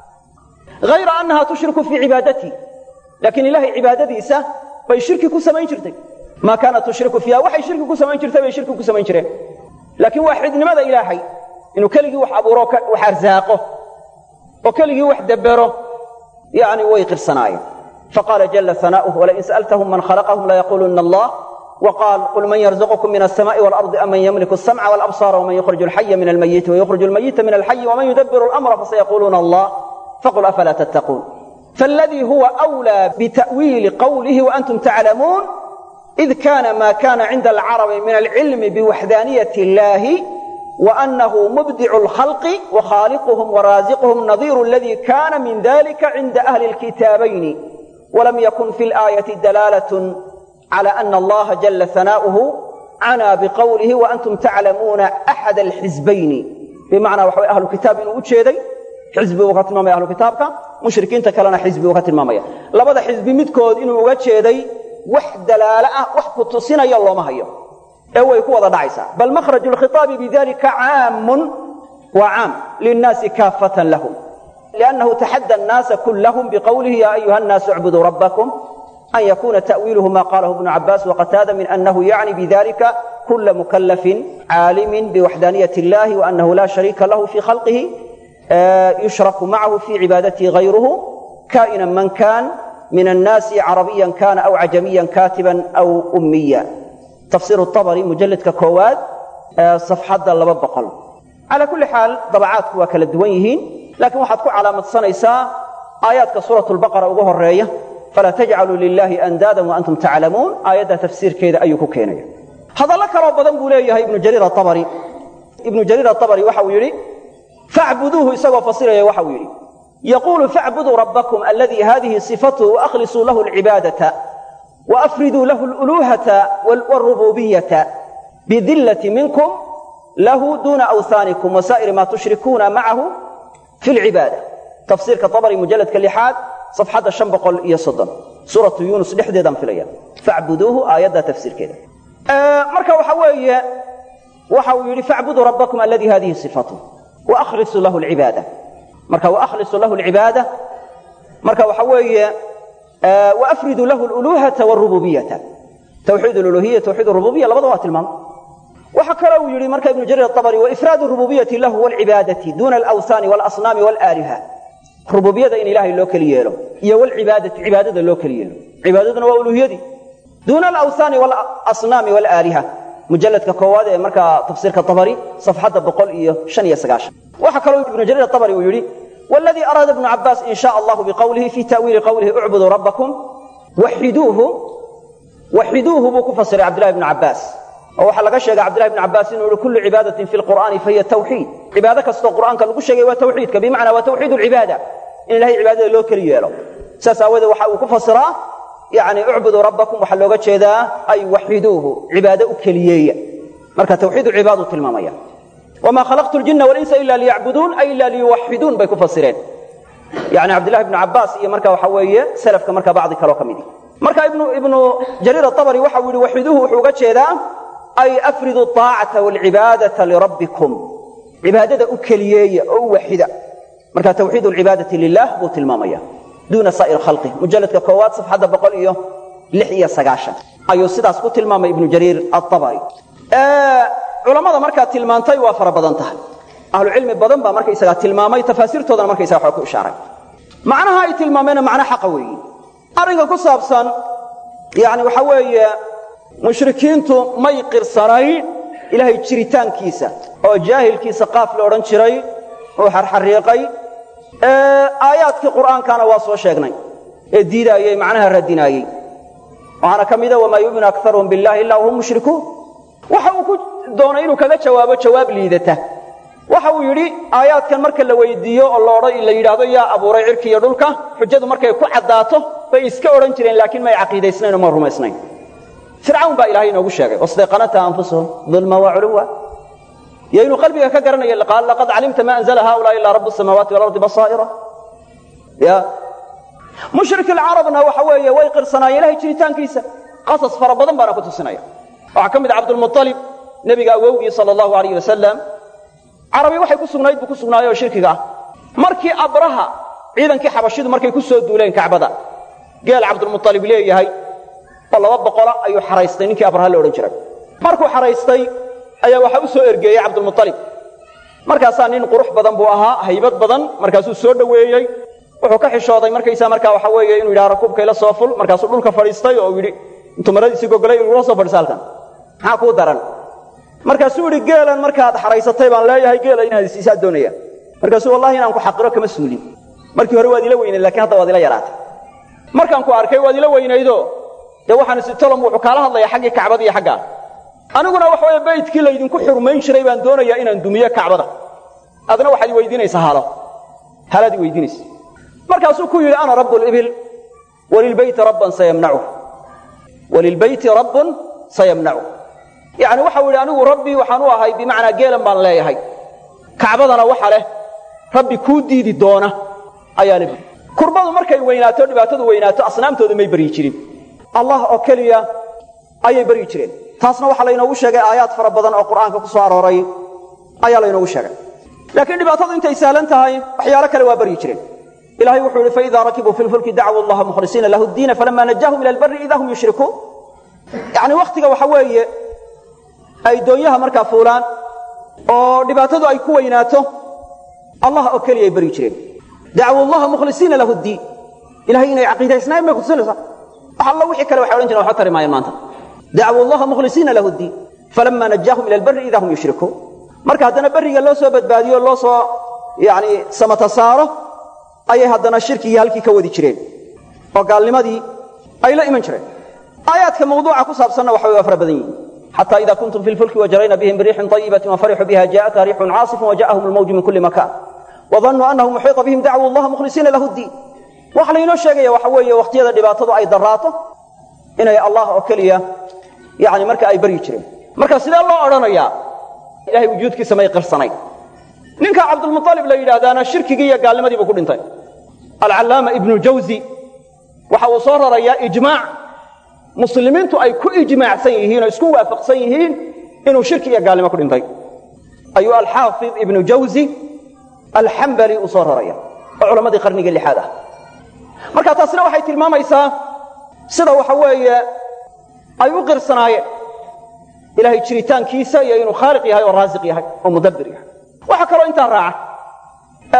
hayra annaha tushriku fii cibaadatihi laakiin ilahay cibaadadiisa bay shirki ku samayn jirtay maa kaanat tushriku fiiha waxay shirki ku samayn jirtay bay shirki ku samayn jireen laakiin waaxidnimada ilaahay inuu keligii wax abuuro wax arsaaqo oo keligii wax dabbero yani way qirsanaayeen faqaala jalla sana'uhu walain sa'altahum man khalaqahum layaquuluna allah وقال قل من يرزقكم من السماء والأرض أمن يملك السمع والأبصار ومن يخرج الحي من الميت ويخرج الميت من الحي ومن يدبر الأمر فسيقولون الله فقل أفلا تتقون فالذي هو أولى بتأويل قوله وأنتم تعلمون إذ كان ما كان عند العرب من العلم بوحدانية الله وأنه مبدع الخلق وخالقهم ورازقهم نظير الذي كان من ذلك عند أهل الكتابين ولم يكن في الآية دلالة على أن الله جل ثناؤه عنا بقوله وأنتم تعلمون أحد الحزبين بمعنى وحوى أهل الكتاب إنه أجيدي حزبي وقت المامية أهل الكتابك مشركين تكلنا حزبي وقت المامية لبدا حزبي مدكود إنه أجيدي wax dalaala ah wax ku tusinaya looma hayo ee way ku wada dhacaysaa bal makhraju lkhitaabi bidalika caamun waa caam linnaasi kaafatan lahum liannahu taxadda annaasa kullahum biqowlihi ya ayuha annaasu icbuduu rabbakum an yakuna ta'wiiluhu ma qalahu ibnu cabbaas waqataada min annahu yacni bidalika kula mukallafin caalimin biwaxdaaniyati illahi waannahu la shariika lahu fii khalqihi yushraku macahu fii cibaadatihi gayruhu kaa'inan man kaan من الناس عربيا كان أو عجميا كاتبا أو أميا تفسير الطبري مجلد ككواد صفحة لبا بقل على كل حال طبعات كوا كلا دوينهين لكن واحد كو علامة صنيسا آيات كسورة البقرة وجوه الرية فلا تجعلوا لله أندادا وأنتم تعلمون آيات تفسير كذا أيكو كينيا هذا لك رب بدن بوليه ابن جرير الطبري ابن جرير الطبري وحو يري فاعبدوه يسوى فصيرا وحو يري يقول فاعبدوا ربكم الذي هذه صفته وأخلصوا له العبادة وأفردوا له الألوهة والربوبية بذلة منكم له دون أوثانكم وسائر ما تشركون معه في العبادة تفسير كطبري مجلد كاللحاد صفحة الشنبق يصدم سورة يونس لحديدا في الأيام فاعبدوه آيات تفسير كذا آه مركا وحوية وحوي فاعبدوا ربكم الذي هذه صفته وأخلصوا له العبادة marka wakhlisu lahu alcibaada marka waxa weeye waafridu lahu aluluhata walrububiyata tawxiid aluluhiya tawxiid alrububiyya labada waa tilmaam waxa kale uu yidhi marka ibnu jariir atabari waifraad alrububiyati lahu walcibaadati duna alawthaani walasnaami walaaliha rububiyada in ilaahay loo keli yeelo iyo walcibaadati cibaadada loo keli yeelo cibaadaduna waa uluhiyadii duuna alawthaani walasnaami walaaliha mujalladka koowaad ee markaa tafsiirka tabari safxadda boqol iyo shan iyo sagaashan waxaa kaloo ibnu jariir atabari uu yidhi waladii araada ibnu cabbaas in shaa allahu biqowlihi fii ta'wiili qowlihi ucbuduu rabbakum waxiduuhu waxiduuhu buu ku fasiray cabdillahi ibnu cabbaas oo waxaa laga sheegay cabdillahi ibnu cabbaas inuu yihi kullu cibaadatin fi lqur'aani fahiya tawxiid cibaado kastoo qur'aanka lagu sheegay waa tawxiidka bimacnaa waa tawxiid alcibaada in ilahay cibaadada loo keli yeelo saas aawadeed waxa uu ku fasiraa yani ucbuduu rabbakum waxaa looga jeedaa ay waxiduuhu cibaado u keliyeeya marka tawxiid cibaadu tilmaamaya wamaa khalaqtu ljina walinsa ila liyacbuduun ay ila liyuwaxiduun bay ku fasireen yani cabdillahi ibnu cabbaas iyo marka waxa weeye salafka marka bacdi kaloo ka midi marka ibnu ibnu jariir atabari waxa uu yihi waxiduuhu wuxuu uga jeedaa ay afridu aacata walcibaadata lirabbikum cibaadada u keliyeeya oo u waxida marka tawxiid alcibaadati lilah buu tilmaamaya duuna saa'ir khalqih mujalladka koowaad safxadda boqol iyo lix iyo sagaashan ayuu sidaas ku tilmaamay ibnu jariir atabari culammada markaa tilmaantay waa fara badan tahay ahlucilmi badan baa markaysagaa tilmaamay tafaasiirtoodana markaysaga waxaa ku ishaaray macnaha ay tilmaameenna macno xaqa weeyi arrinka ku saabsan yani waxa weeye mushrikiintu may qirsanayn ilaahay jiritaankiisa oo jaahilkiisa qaaf la odhan jiray oo xarxariiqay aayaadkii qur'aankana waa soo sheegnay ee diidaayey macnaha radinaayey waxaana ka mida wamaa yuuminu akaruhum billahi ila wahum mushrikuun waxa uu ku doonay inuu kaga jawaabo jawaab liidata waxa uu yidhi aayaadkan marka la weydiiyo oo loodha la yidhaahdo yaa abuuray cirki iyo dhulka xujadu markay ku caddaato bay iska odhan jireen laakiin may caqiidaysnayn oo ma rumaysnayn fircawn baa ilahay inoogu sheegay wasdayqanata anfusuhum dulma wa culuwa iyo inuu qalbiga ka garanaya qaal laqad calimta ma anzla haulaa ilaa rabu samaawaati walardi basaa'ira ya mushrik alcarabna waxa weeye way qirsanaayeen ilahay jiritaankiisa qasas fara badan baana ku tusinaya waxaa ka mid ah cabdulmualib nebiga awowgii sala allahu alayh wasalam carabi waxay ku sugnayd buu ku sugnaayey oo shirkiga ah markii abraha ciidankii xabashidu markay ku soo duuleen kacbada geel cabdulmualib leeyahay oo laba boqola ayuu xaraystay ninkii abraha la odhan jiray markuu xaraystay ayaa waxaa u soo ergeeyey cabdulmualib markaasaa nin qurux badan buu ahaa haybad badan markaasuu soo dhoweeyey wuxuu ka xishooday markaysaa markaa waxa weeye inuu yidhaha rakuubka ila soo ful markaasuu dhulka fadhiistay oo yidhi intuu maradiisii gogolay igula soo fadhiisa halkan maxaa kuu daran markaasuu yidhi geelan markaad xaraysatay baan leeyahay geela inaad isiisaa doonaya markaasuu wallahi inaan ku xaqiro kama suulin markii hore waad ila weynayd lakiin hadda waad ila yaraatay markaan ku arkay waad ila weynaydo dee waxaan isi tolom wuxuu kaala hadlayaa xaggii kacbada iyo xaggaa aniguna waxa weeye baydkii laydinku xurmayn jiray baan doonayaa inaan dumiyo kacbada adna waxaad i weydiinaysaa halo halaad i weydiinaysa markaasuu ku yidhi ana rabu libil walilbeyti rabban sayamnacuh walilbeyti rabbun sayamnacuh yacni waxau yidhi anigu rabbi waxaan u ahay bimacnaa geelan baan leeyahay kacbadana waxa leh rabbi kuu diidi doona ayaa le kurbadu markay weynaato dhibaatadu weynaato asnaamtooda may baryi jirin allah oo keliya ayay baryi jireen taasna waxaa laynoogu sheegay aayaad fara badan oo qur'aanka ku soo arooray ayaa laynoogu sheegay laakiin dhibaatadu intay sahlan tahay waxyaalo kale waa baryi jireen ilahay wuxuu yidhi faida rakibuu fi lfulki dacwu allaha mukhlisiina lahu diina falama najaahum ila albari ida hum yushrikuun yacni wakhtiga waxa weeye ay doonyaha markaa fuulaan oo dhibaatadu ay ku weynaato allah oo keliya ay baryi jireen dacwu allaha mukhlisiina lahu diin ilahay inay caqiidaysnaayeen bay kutusinaysaa wax alla wixii kale waxay odhan jireen waxba tari maayeen maanta dacwu allaha mukhlisiina lahu diin falama najaahum ila albari ida hum yushrikuun marka haddana berriga loo soo badbaadiyo loo soo yani samata saaro ayay haddana shirkigii halkii ka wadi jireen oo gaalnimadii ay la iman jireen aayaadka mawduuca ku saabsanna waxa waa fara badan yihin xata ida kuntum fi lfulki wajarayna bihim biriixin طayibatin wafarixuu biha jaءatha riixun caasifun waja'ahum almawju min kuli makan wadannuu annahu muxiiطa bihim dacwu allaha mukhlisiina lahu diin waxa laynoo sheegaya waxa weeye wakhtiyada dhibaatadu ay daraato inay allah oo keliya yani marka ay baryi jireen marka sidee loo odhanayaa ilahay wujuudkiisa may qirsanayn ninka cabdulmualib la yidhaahdaana shirkigii iyo gaalnimadii buu ku dhintay alcallaama ibnu jawzi waxa uu soo rarayaa ijmaac muslimiintu ay ku ijmaacsan yihiin oo isku waafaqsan yihiin inuu shirki iyo gaalnimo ku dhintay ayuu alxaafid ibnu jawzi alxambali uu soo raraya oo culammadii qarnigii lixaad ah marka taasina waxay tilmaamaysaa sida waxa weeye ay u qirsanaayeen ilahay jiritaankiisa iyo inuu khaaliq yahay oo raasiq yahay oo mudabbir yahay waxaa kaloo intaa raaca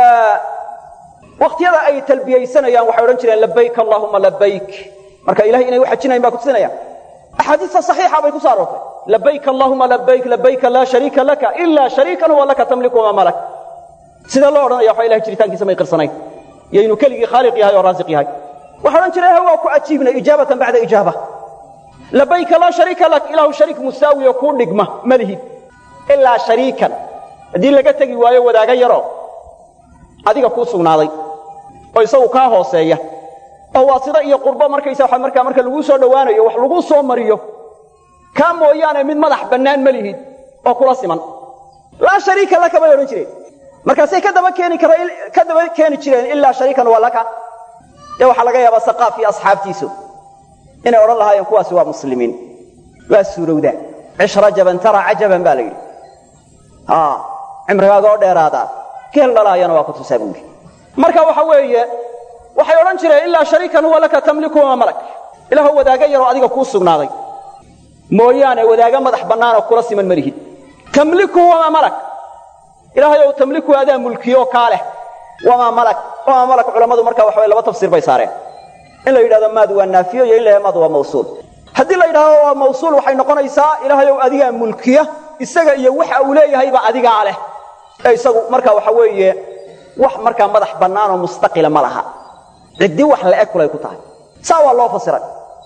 wakhtiyada ay talbiyaysanayaan waxay odhan jireen labayk allahuma labayk marka ilahay inay u xajinayan baa kutusinayaan axaadiista saxiixa bay ku so aroortay labayk allahuma labayk labayka laa shariika laka ilaa shariikan huwa laka tamliku wamaa malak sidee loo odhanaya waxa ilahay jiritaankiisa may qirsanayn iyo inuu keligii khaaliq yahay oo raasiq yahay waxay odhan jireen waa ku ajiibnay ijaabatan bacda ijaaba labayka laa shariika lak ilaahu shariik musaawiyo kuu dhigma ma lihid ilaa shariikan haddii laga tegi waayo wadaaga yaro adiga kuu sugnaaday oo isagu kaa hooseeya oo waasida iyo qurbo markaysa markaa marka laguu soo dhowaanayo wax laguu soo mariyo kaa mooyaane mid madax bannaan ma lihid oo kula siman laa shariika laka bay odhan jireen markaasay ka daba keeni ka daba keeni jireen ilaa shariikan waa laka dee waxaa laga yaabaa saqaaf iyo asxaabtiisu inay odhan lahaayeen kuwaasi waa muslimiin waa suurowdaa cish rajaban tara cajaban baa la yidhi cimrigaaga oo dheeraadaa geel dhalaayana waa ku tusaa buuri marka waxa weeye waxay odhan jireen ilaa shariikan huwa laka tamliku wamaa malak ilaahoo wadaaga yaroo adiga kuu sugnaaday mooyaane wadaaga madax bannaanoo kula siman ma lihid tamliku wamaa malak ilaahay ou tamliku adaa mulkiyo kaa leh wamaa malak wamaa malak culammadu marka waxa way laba tafsiir bay saareen in la yidhahdo maadu waa naafiyo iyo in la yhahdo maadu waa mawsuul haddii la yidhahdo waa mawsuul waxay noqonaysaa ilaahay ow adigaa mulkiya isaga iyo waxa uu leeyahayba adigaa leh ee isagu marka waxa weeye wax markaa madax bannaanoo mustaqila ma laha ciddi wax la-eg kulay ku tahay saa waa loo fasiray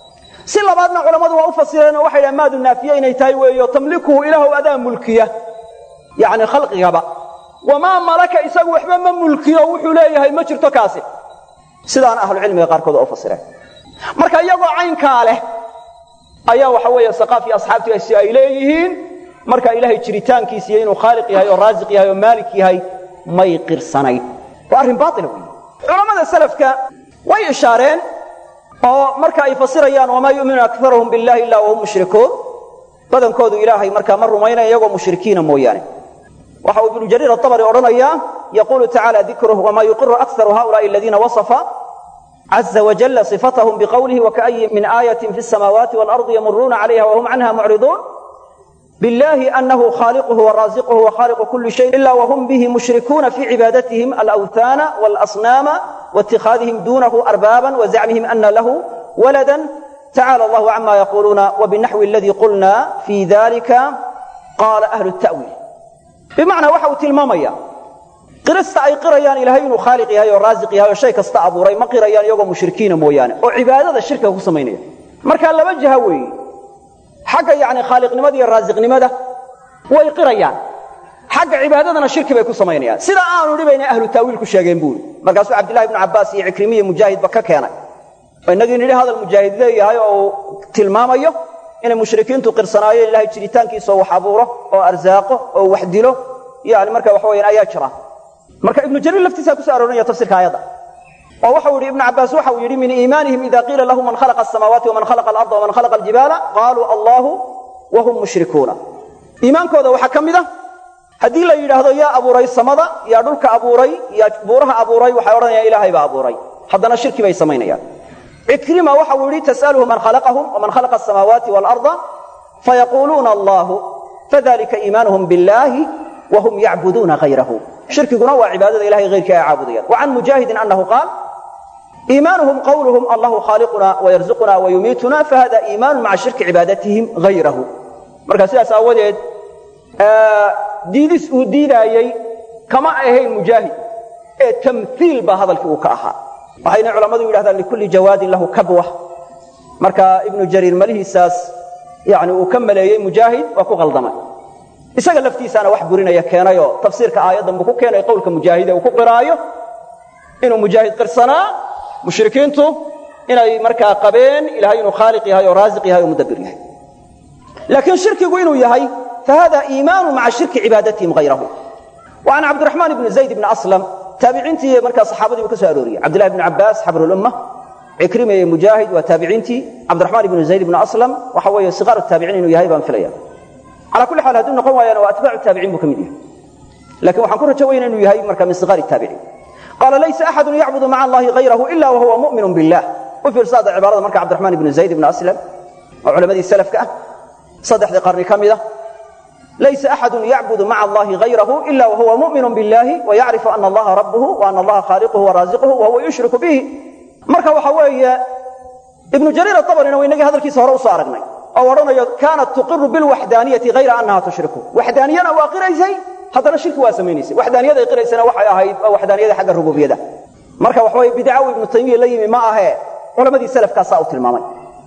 si labaadna culammadu waa u fasireen oo waxay dhahan maadu naafiye inay tahay weeyo tamlikuhu ilaahow adaa mulkiya yacni khalqigaba wamaa malaka isagu waxba ma mulkiyo wuxuu leeyahay ma jirto kaasi sidaana ahlucilmiga qaarkood waa u fasireen marka iyagoo caynkaa leh ayaa waxa weeye saqaafi asxaabtiisi ay leeyihiin marka ilaahay jiritaankiisa iyo inuu khaaliq yahay oo raasiq yahay oo maalik yahay may qirsanayn waa arrin baaila wey culammada salafka way ishaareen oo marka ay fasirayaan wamaa yu'minu akaruhum billahi illa wahum mushrikuun badankoodu ilaahay markaa ma rumaynaya iyagoo mushrikiina mooyaane waxa uu ibnu jariir aabari odhanayaa yaquulu tacala dikruh wamaa yuqiru akaru haulaai aladiina wasafa caza wajalla صifatahum biqowlihi waka'yi min aayatin fi الsamaawaati waalardi yamuruuna calayha wahum canha mucriduun biاllahi anahu khaaliquhu waraasiquhu wakhaliqu kuli shayin ila wahum bihi mushrikuuna fi cibaadatihim alawthaana walasnaama waاtikhaadihim duunahu arbaaban wazacmihim ana lahu walada tacala allahu cama yaquluuna wabinaxwi aladii qulna fi dalika qaala ahlu ta'wiil bimacnaa waxa uu tilmaamaya qirista ay qirayaan ilaahay inuu khaaliq yahay oo raasiq yahay oo shay kasta abuuray ma qirayaan iyagoo mushrikiina mooyaane oo cibaadada shirkiga ku samaynaya marka laba jaha weeye xagga yacni khaaliqnimada iyo raasiqnimada way qirayaan xagga cibaadadana shirki bay ku samaynayaan sida aanu dhibayna ahlu taawiil ku sheegeen buuri markaasuu cabdillahi ibnu cabbaas iyo cikrimiya mujaahidba ka keenay oo innagii nidhi hadal mujaahid leeyahay oo uu tilmaamayo inay mushrikiintu qirsanaayeen ilahay jiritaankiisa oo wax abuuro oo arsaaqo oo wax dilo yani marka waxa weyaan ayaa jira marka ibnu jariir laftiisaa kuso aroorinaya tafsirka aayadda oo waxau yidhi ibnu cabbaas waxa uu yidhi min iimaanihim ida qiila lahu man khalaqa asamaawaati waman khalaqa alarda waman khalaqa aljibaala qaaluu allahu wahum mushrikuuna iimaankooda waxaa ka mid a haddii la yidhaahdo yaa abuuray samada yaa dhulka abuuray yaa buuraha abuuray waxay odhanayaan ilaahay baa abuuray haddana shirki bay samaynayaan cikrima waxa uu yidhi tas'aluhu man khalaqahum waman khalaqa asamaawaati waalarda fayaquuluuna allahu fadalika iimaanuhum billahi wahum yacbuduuna hayrahu shirkiguna waa cibaadada ilahay hayrkii ay caabudayaan wa can mujaahidin annahu qaal iimaanuhum qawluhum allahu khaaliquna wayarzuquna wayumiituna fahada iimaanu maca shirki cibaadatihim hayrahu marka sidaas aawadeed diidis uu diidaayey kama ahayn mujaahid ee tamhiil baa hadalkii uu ka ahaa waxayna culammadu yidhahdaan likulli jawaadin lahu kabwa marka ibnu jariir malihiisaas yani uu ka maleeyey mujaahid waa ku qaldamay isaga laftiisaana wax burinaya keenayoo tafsiirka aayaddan buu ku keenay qowlka mujaahide uu ku qiraayo inuu mujaahid qirsanaa mushrikiintu inay markaa qabeen ilahay inuu khaaliq yahay oo raasiq yahay oo mudabbir yahay laakiin shirkigu inuu yahay fahada iimaanu maca shirki cibaadatihim hayrahu wa can cabdiraxmaan ibni zayd ibni aslam taabiciintii markaa saxaabadii buu ka soo arooriyey cabdillahi ibni cabbaas xabrulumma cikrima iyo mujaahid waa taabiciintii cabdiraxmaan ibnu zayd ibni aslam waxa weeye sikaaru taabiciin inuu yahay baan filaya calaa kulli xaal hadduu noqon waayana waa atbaacu taabiciin buu ka mid yahay lakin waxaan ku rajo weyna inuu yahay marka min sigaari taabiciin qaala laysa axadun yacbudu maca allahi hayrahu ila wahuwa mu'minun billah u fiirsaada cibaarada marka cabdiraxmaan ibnu zayd ibni aslam oo culammadii salafka ah saddexdii qarni ka mid a laysa axadu yacbudu maca allahi hayrahu ila wahuwa mu'minu billahi wayacrifu ana allaha rabbuhu wa ana allaha khaaliquhu waraasiquhu wahuwa yushriku bihi marka waxa weeye ibnu jariir abarina wa inagii hadalkiisa hore usoo aragnay oo odhanayo kaanat tuqiru bilwaxdaaniyati hayra annaha tushriku waxdaaniyana waa qiraysay haddana shirki waa samaynaysay waxdaaniyaday qiraysana waxay ahayd waa waxdaaniyada xagga rububiyada marka waxa weye bidcaw ibnu taymiya la yimi ma ahee culammadii salafkaasaa u tilmaamay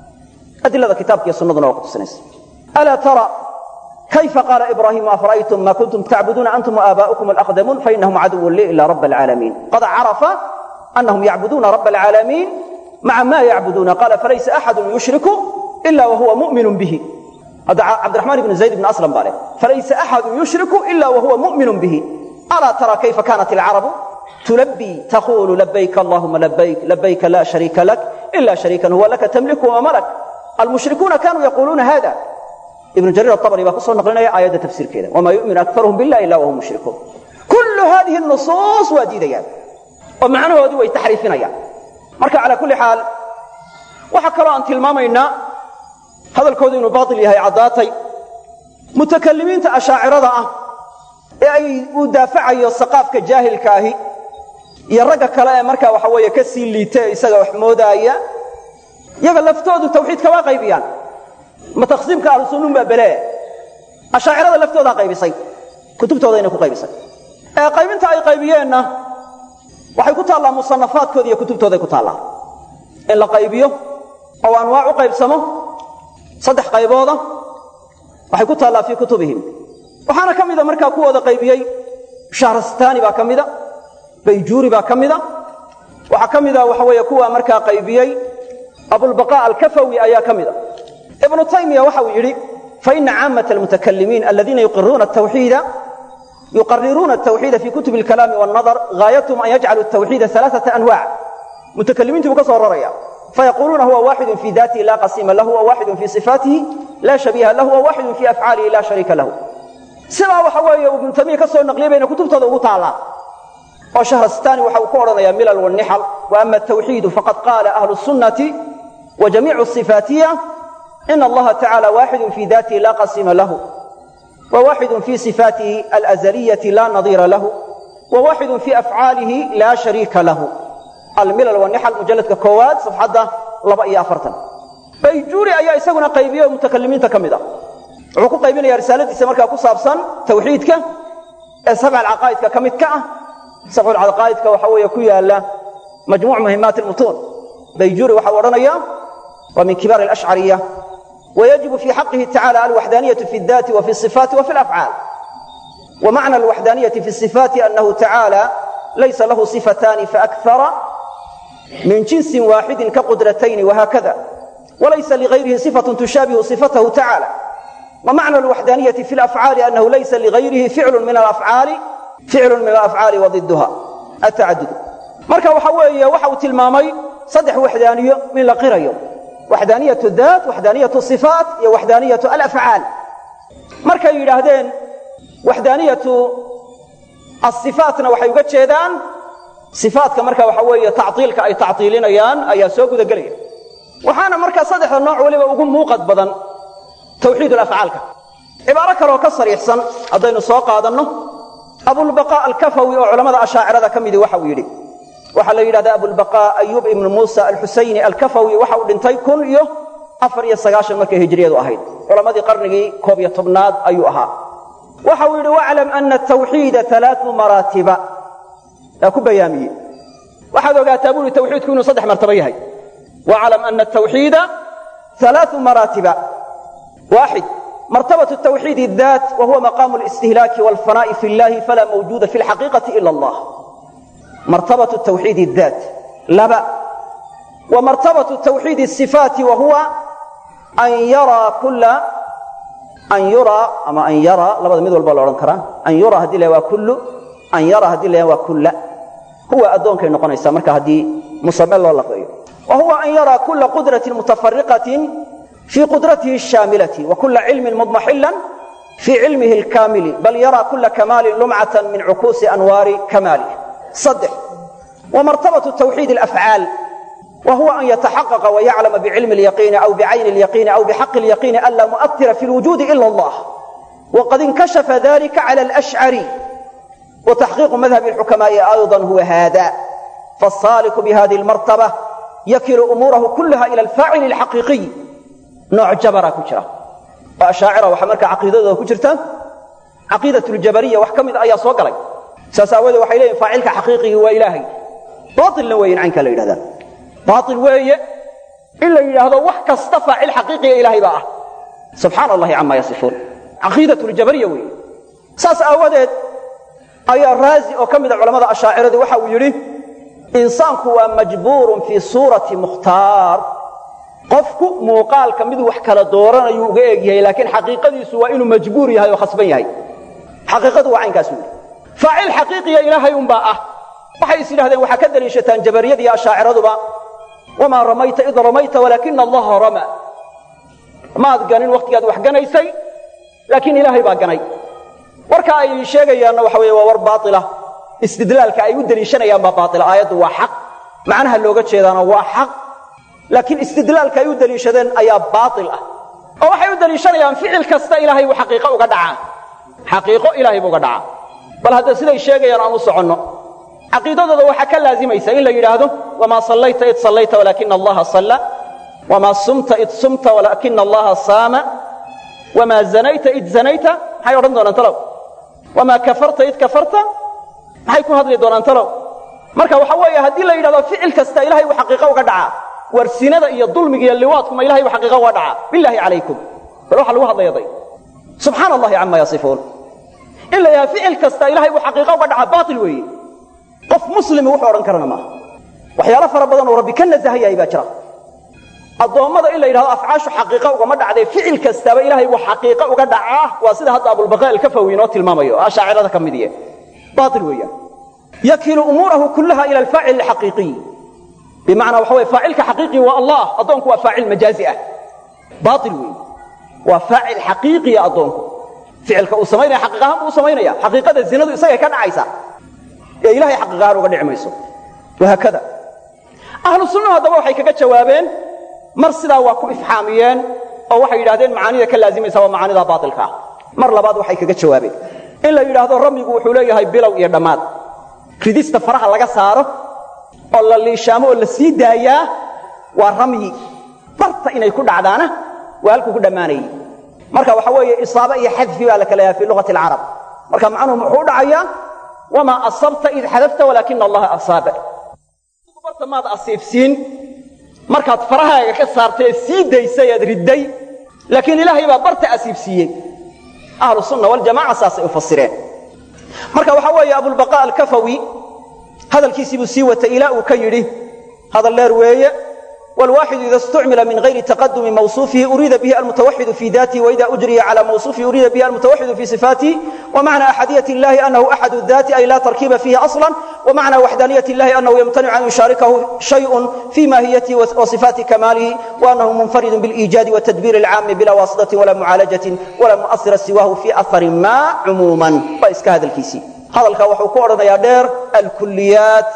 adilada kitaabka iyo sunnaduna waa kutusinaysa alaa tara kayfa qaala ibraahimu afara'aytum ma kuntum tacbuduuna antum waaaba'ukum alaqdamuun fainahum caduwun lii ila rab alcaalamiin qad carafa anahum yacbuduuna rab alcaalamiin maca ma yacbuduuna qaala falaysa axadu yushriku ila wahuwa mu'minun bihi hadda cabdiraxmaan ibnu zayd ibn aslam baa leh falaysa axadu yushriku ila wahuwa mu'minun bihi alaa tara kayfa kanat alcarabu tulabbii taqulu labayk allahuma labayk labayka la shariika lak ila shariikan huwa laka tamliku wama malak almushrikuuna kanuu yaquuluuna hada ibnu jariir aabari baa ku soo naqlinaya aayadda tafsiirkeeda wamaa yu'minu akaruhum billah ila wahum mushrikuun kullu hadihi nusuus waa diidayaan oo macnahoodii way taxriifinayaan marka calaa kulli xaal waxaa kaloo aan tilmaamaynaa hadalkoodu inuu baail yahay caddaatay mutakalimiinta ashaacirada ah ee ay uu daafacayo saqaafka jaahilka ahi iyo ragga kale ee markaa waxa weeye ka sii liita ee isaga wax moodaaya yaga laftoodu tawxiidka waa qaybiyaan ma taqsiimka ahlusunnun baa belee ashaacirada laftoodaa qaybisay kutubtoodayna ku qaybisay ee qaybinta ay qaybiyeenna waxay ku taallaa musanafaadkooda iyo kutubtooday ku taallaa in la qaybiyo oo anwaac u qaybsamo saddex qaybooda waxay ku taallaa fii kutubihim waxaana ka mida markaa kuwooda qaybiyey shahrastani baa ka mida bayjuuri baa ka mida waxaa ka mida waxa weeye kuwa markaa qaybiyey abulbaqa alkafawi ayaa ka mida ibnu taymiya waxa uu yidhi faina caamata almutakalimiin aladiina yuqiruuna tawxiida يقررون التوحيد في كتب الكلام والنظر غايتهم أن يجعلوا التوحيد ثلاثة أنواع متكلمين تبقى رأيا فيقولون هو واحد في ذاته لا قسيم له وواحد في صفاته لا شبيه له وواحد في أفعاله لا شريك له سبا وحوية وابن تيمية كسر النقلية بين كتب تضغط تعالى وشهر الثاني وحو كورنا يا ملل والنحل وأما التوحيد فقد قال أهل السنة وجميع الصفاتية إن الله تعالى واحد في ذاته لا قسيم له وواحد في صفاته الأزلية لا نظير له وواحد في أفعاله لا شريك له الملل والنحل مجلد كواد صفحة لبا أفرتا بيجوري أي إساقنا قيبية ومتكلمين تكمدا عقو قيبين يا رسالة إسامركا كصابصا توحيدك سبع العقائد كمدك سبع العقائد وحوية كويا الله مجموع مهمات المتون بيجوري وحورنا إياه ومن كبار الأشعرية ويجب في حقه تعالى الوحدانية في الذات وفي الصفات وفي الأفعال ومعنى الوحدانية في الصفات أنه تعالى ليس له صفتان فأكثر من جنس واحد كقدرتين وهكذا وليس لغيره صفة تشابه صفته تعالى ومعنى الوحدانية في الأفعال أنه ليس لغيره فعل من الأفعال فعل من الأفعال وضدها التعدد مركا وحوية وحو تلمامي صدح وحدانية من لقرية وحدانية الذات وحدانية الصفات هي وحدانية الأفعال مركا يراهدين وحدانية الصفاتنا waxay uga jeedaan sifaadka marka waxa weeye tactiilka ay tactiilinayaan ayaa soo guda galaya waxaana marka saddexda nooc waliba ugu muuqad badan tawxiid al-af'aalka cibaaro kale oo ka sariixsan hadaynu soo qaadanno abulbaqa al-kafawi oo culamada ashaacirada ka midi waxa uu yidhi waxaa la yidhahdaa abulbaqa ayub ibnu muusa alxusayni alkafawi waxa uu dhintay kun iyo afar iyo sagaashan markay hijriyadu ahayd culammadii qarnigii koob iyo tobnaad ayuu ahaa waxa uu yidhi waclam ana atawxiida alaau maraatiba yaa ku bayaamiyey waxaad ogaataa buu yihi tawxiidku inuu saddex martabo yahay waclam ana atawxiida alaau maraatiba waaxid مرتبة التوحيد الذات وهو مقام الاستهلاك والفناء في الله فلا موجود في الحقيقة إلا الله مرتبة التوحيد الذات لبا ومرتبة التوحيد الصفات وهو أن يرى كل أن يرى أما أن يرى لبدا ميد والبا لورن كرا أن يرى هدي له كل أن يرى هدي له كل هو أدون كي نقونيسا marka hadii musammal loo laqayo وهو أن يرى كل قدرة متفرقة في قدرته الشاملة وكل علم مضمحلا في علمه الكامل بل يرى كل كمال لمعة من عكوس أنوار كماله صدح ومرتبة التوحيد الأفعال وهو أن يتحقق ويعلم بعلم اليقين أو بعين اليقين أو بحق اليقين ألا مؤثر في الوجود إلا الله وقد انكشف ذلك على الأشعري وتحقيق مذهب الحكماء أيضا هو هذا فالصالك بهذه المرتبة يكل أموره كلها إلى الفاعل الحقيقي نوع جبرة كجرة وأشاعرة وحمرك عقيدة كجرة عقيدة الجبرية وحكمت أي صوق لك ساساوده waxay leeyahay faacilka xaqiiqiga waa ilaahay baatil la weyn anka la yiraahdaa baatil weeye illa yiraahdo wax kasta faacil xaqiiqiga ilaahay baa subhanallahi amma yasifun aqeedatu al-jabariyya weeye saas aawadeed ayaa raazi oo kamid ah culimada ashaaciradu waxa uu yiri insaanku waa majbuurun fi suurati mukhtaar qofku muuqaalka mid wax kala dooranayo uga eegyahay laakiin xaqiiqadiisu waa inuu majbuur yahay oo khasban yahay xaqiiqadu waa aynkaas weeye faacil xaqiiqiya ilaahay unbaa ah waxay is yidhahdeen waxaa ka daliishataan jabariyada iyo ashaaciraduba wamaa ramayta id ramayta walaakina allaha rama maad ganin wakhtigaad wax ganaysay laakiin ilaahay baa ganay warka ay sheegayaanna waxa weeye waa war baatila istidlaalka ay u daliishanayaan baa baatila aayaddu waa xaq macnaha looga jeedaana waa xaq laakiin istidlaalka ay u daliishadeen ayaa baatil ah oo waxay u daliishanayaan ficil kasta ilaahay buu xaqiiqo uga dhacaa xaqiiqo ilaahay buu uga dhacaa bal hadda siday sheegayaan aan u soconno caqiidadooda waxaa ka laazimaysa in la yidhaahdo wamaa sallayta id sallayta walaakina allaha salla wamaa sumta id sumta walaakina allaha saama wamaa zanayta id zanayta maxay odhan doonaan talow wamaa kafarta id kafarta maxay ku hadli doonaan talow marka waxa weeye haddii la yidhahdo ficil kasta ilahay uu xaqiiqo uga dhacaa war sinada iyo dulmiga iyo liwaadku ma ilahay uu xaqiiqo uga dhacaa bilaahi calaykum bal waxa lagu hadlaya day subxaana allahi cama yasifuun in la yidhahdo ficil kasta ilahay uu xaqiiqo uga dhacaa baatil weeye qof muslimi wuxuu odhan karana maaha waxyaalo fara badan oo rabbi ka nasahayahay baa jira addoommada in la yidhahdo afcaashu xaqiiqa ugama dhacdee ficil kastaaba ilahay uu xaqiiqo uga dhacaa waa sida hadda abulbaqa alkafawi inoo tilmaamayo oo ashaacirada ka mid iye baatil weeyaan yakilu umuurahu kullaha ila alfaacil alxaqiiqiy bimacnaa waxa weye faacilka xaqiiqi waa allah addoonku waa faacil majaazi ah baatil weeye waa faacil xaqiiqiya addoonku ficilka uu samaynaya xaqiiq ahaan buu u samaynaya xaqiiqada zinadu isagay ka dhacaysa ee ilahay xaqiiq ahaan uga dhici mayso wahaakada ahlu sunnuhu haddaba waxay kaga jawaabeen mar sidaa waa ku ifxaamiyeen oo waxay yidhahdeen macaanida ka laazimaysa waa macaanida baatilka ah mar labaad waxay kaga jawaabeen in la yidhaahdo ramyigu wuxuu leeyahay bilow iyo dhammaad ridista faraha laga saaro oo la liishaamo oo la sii daayaa waa ramyi barta inay ku dhacdaana waa halkuu ku dhammaanayey marka waxa weeye isaaba iyo xadfi baa la kala yahay fii lughati alcarab marka macnuhu muxuu dhacayaa wamaa asabta id xadafta walaakina allaha asaaba barta maad asiibsiin markaad farahaaga ka saartay ee sii daysay ead ridday laakiin ilaahay baa barta asiibsiiyey ahlu sunna waljamaca saasay u fasireen marka waxaa weeye abulbaqa alkafawi hadalkiisii buu sii watay ilaa uu ka yidhi hadal dheer weeye والواحد إذا استعمل من غير تقدم موصوفه أريد به المتوحد في ذاته وإذا أجري على موصوفه أريد به المتوحد في صفاته ومعنى أحدية الله أنه أحد الذات أي لا تركيب فيه أصلا ومعنى وحدانية الله أنه يمتنع أن يشاركه شيء في ماهيته وصفات كماله وأنه منفرد بالإيجاد والتدبير العام بلا واسطة ولا معالجة ولا مؤثر سواه في أثر ما عموما وإسك هذا الكيسي هذا الكوح كورنا يا دير الكليات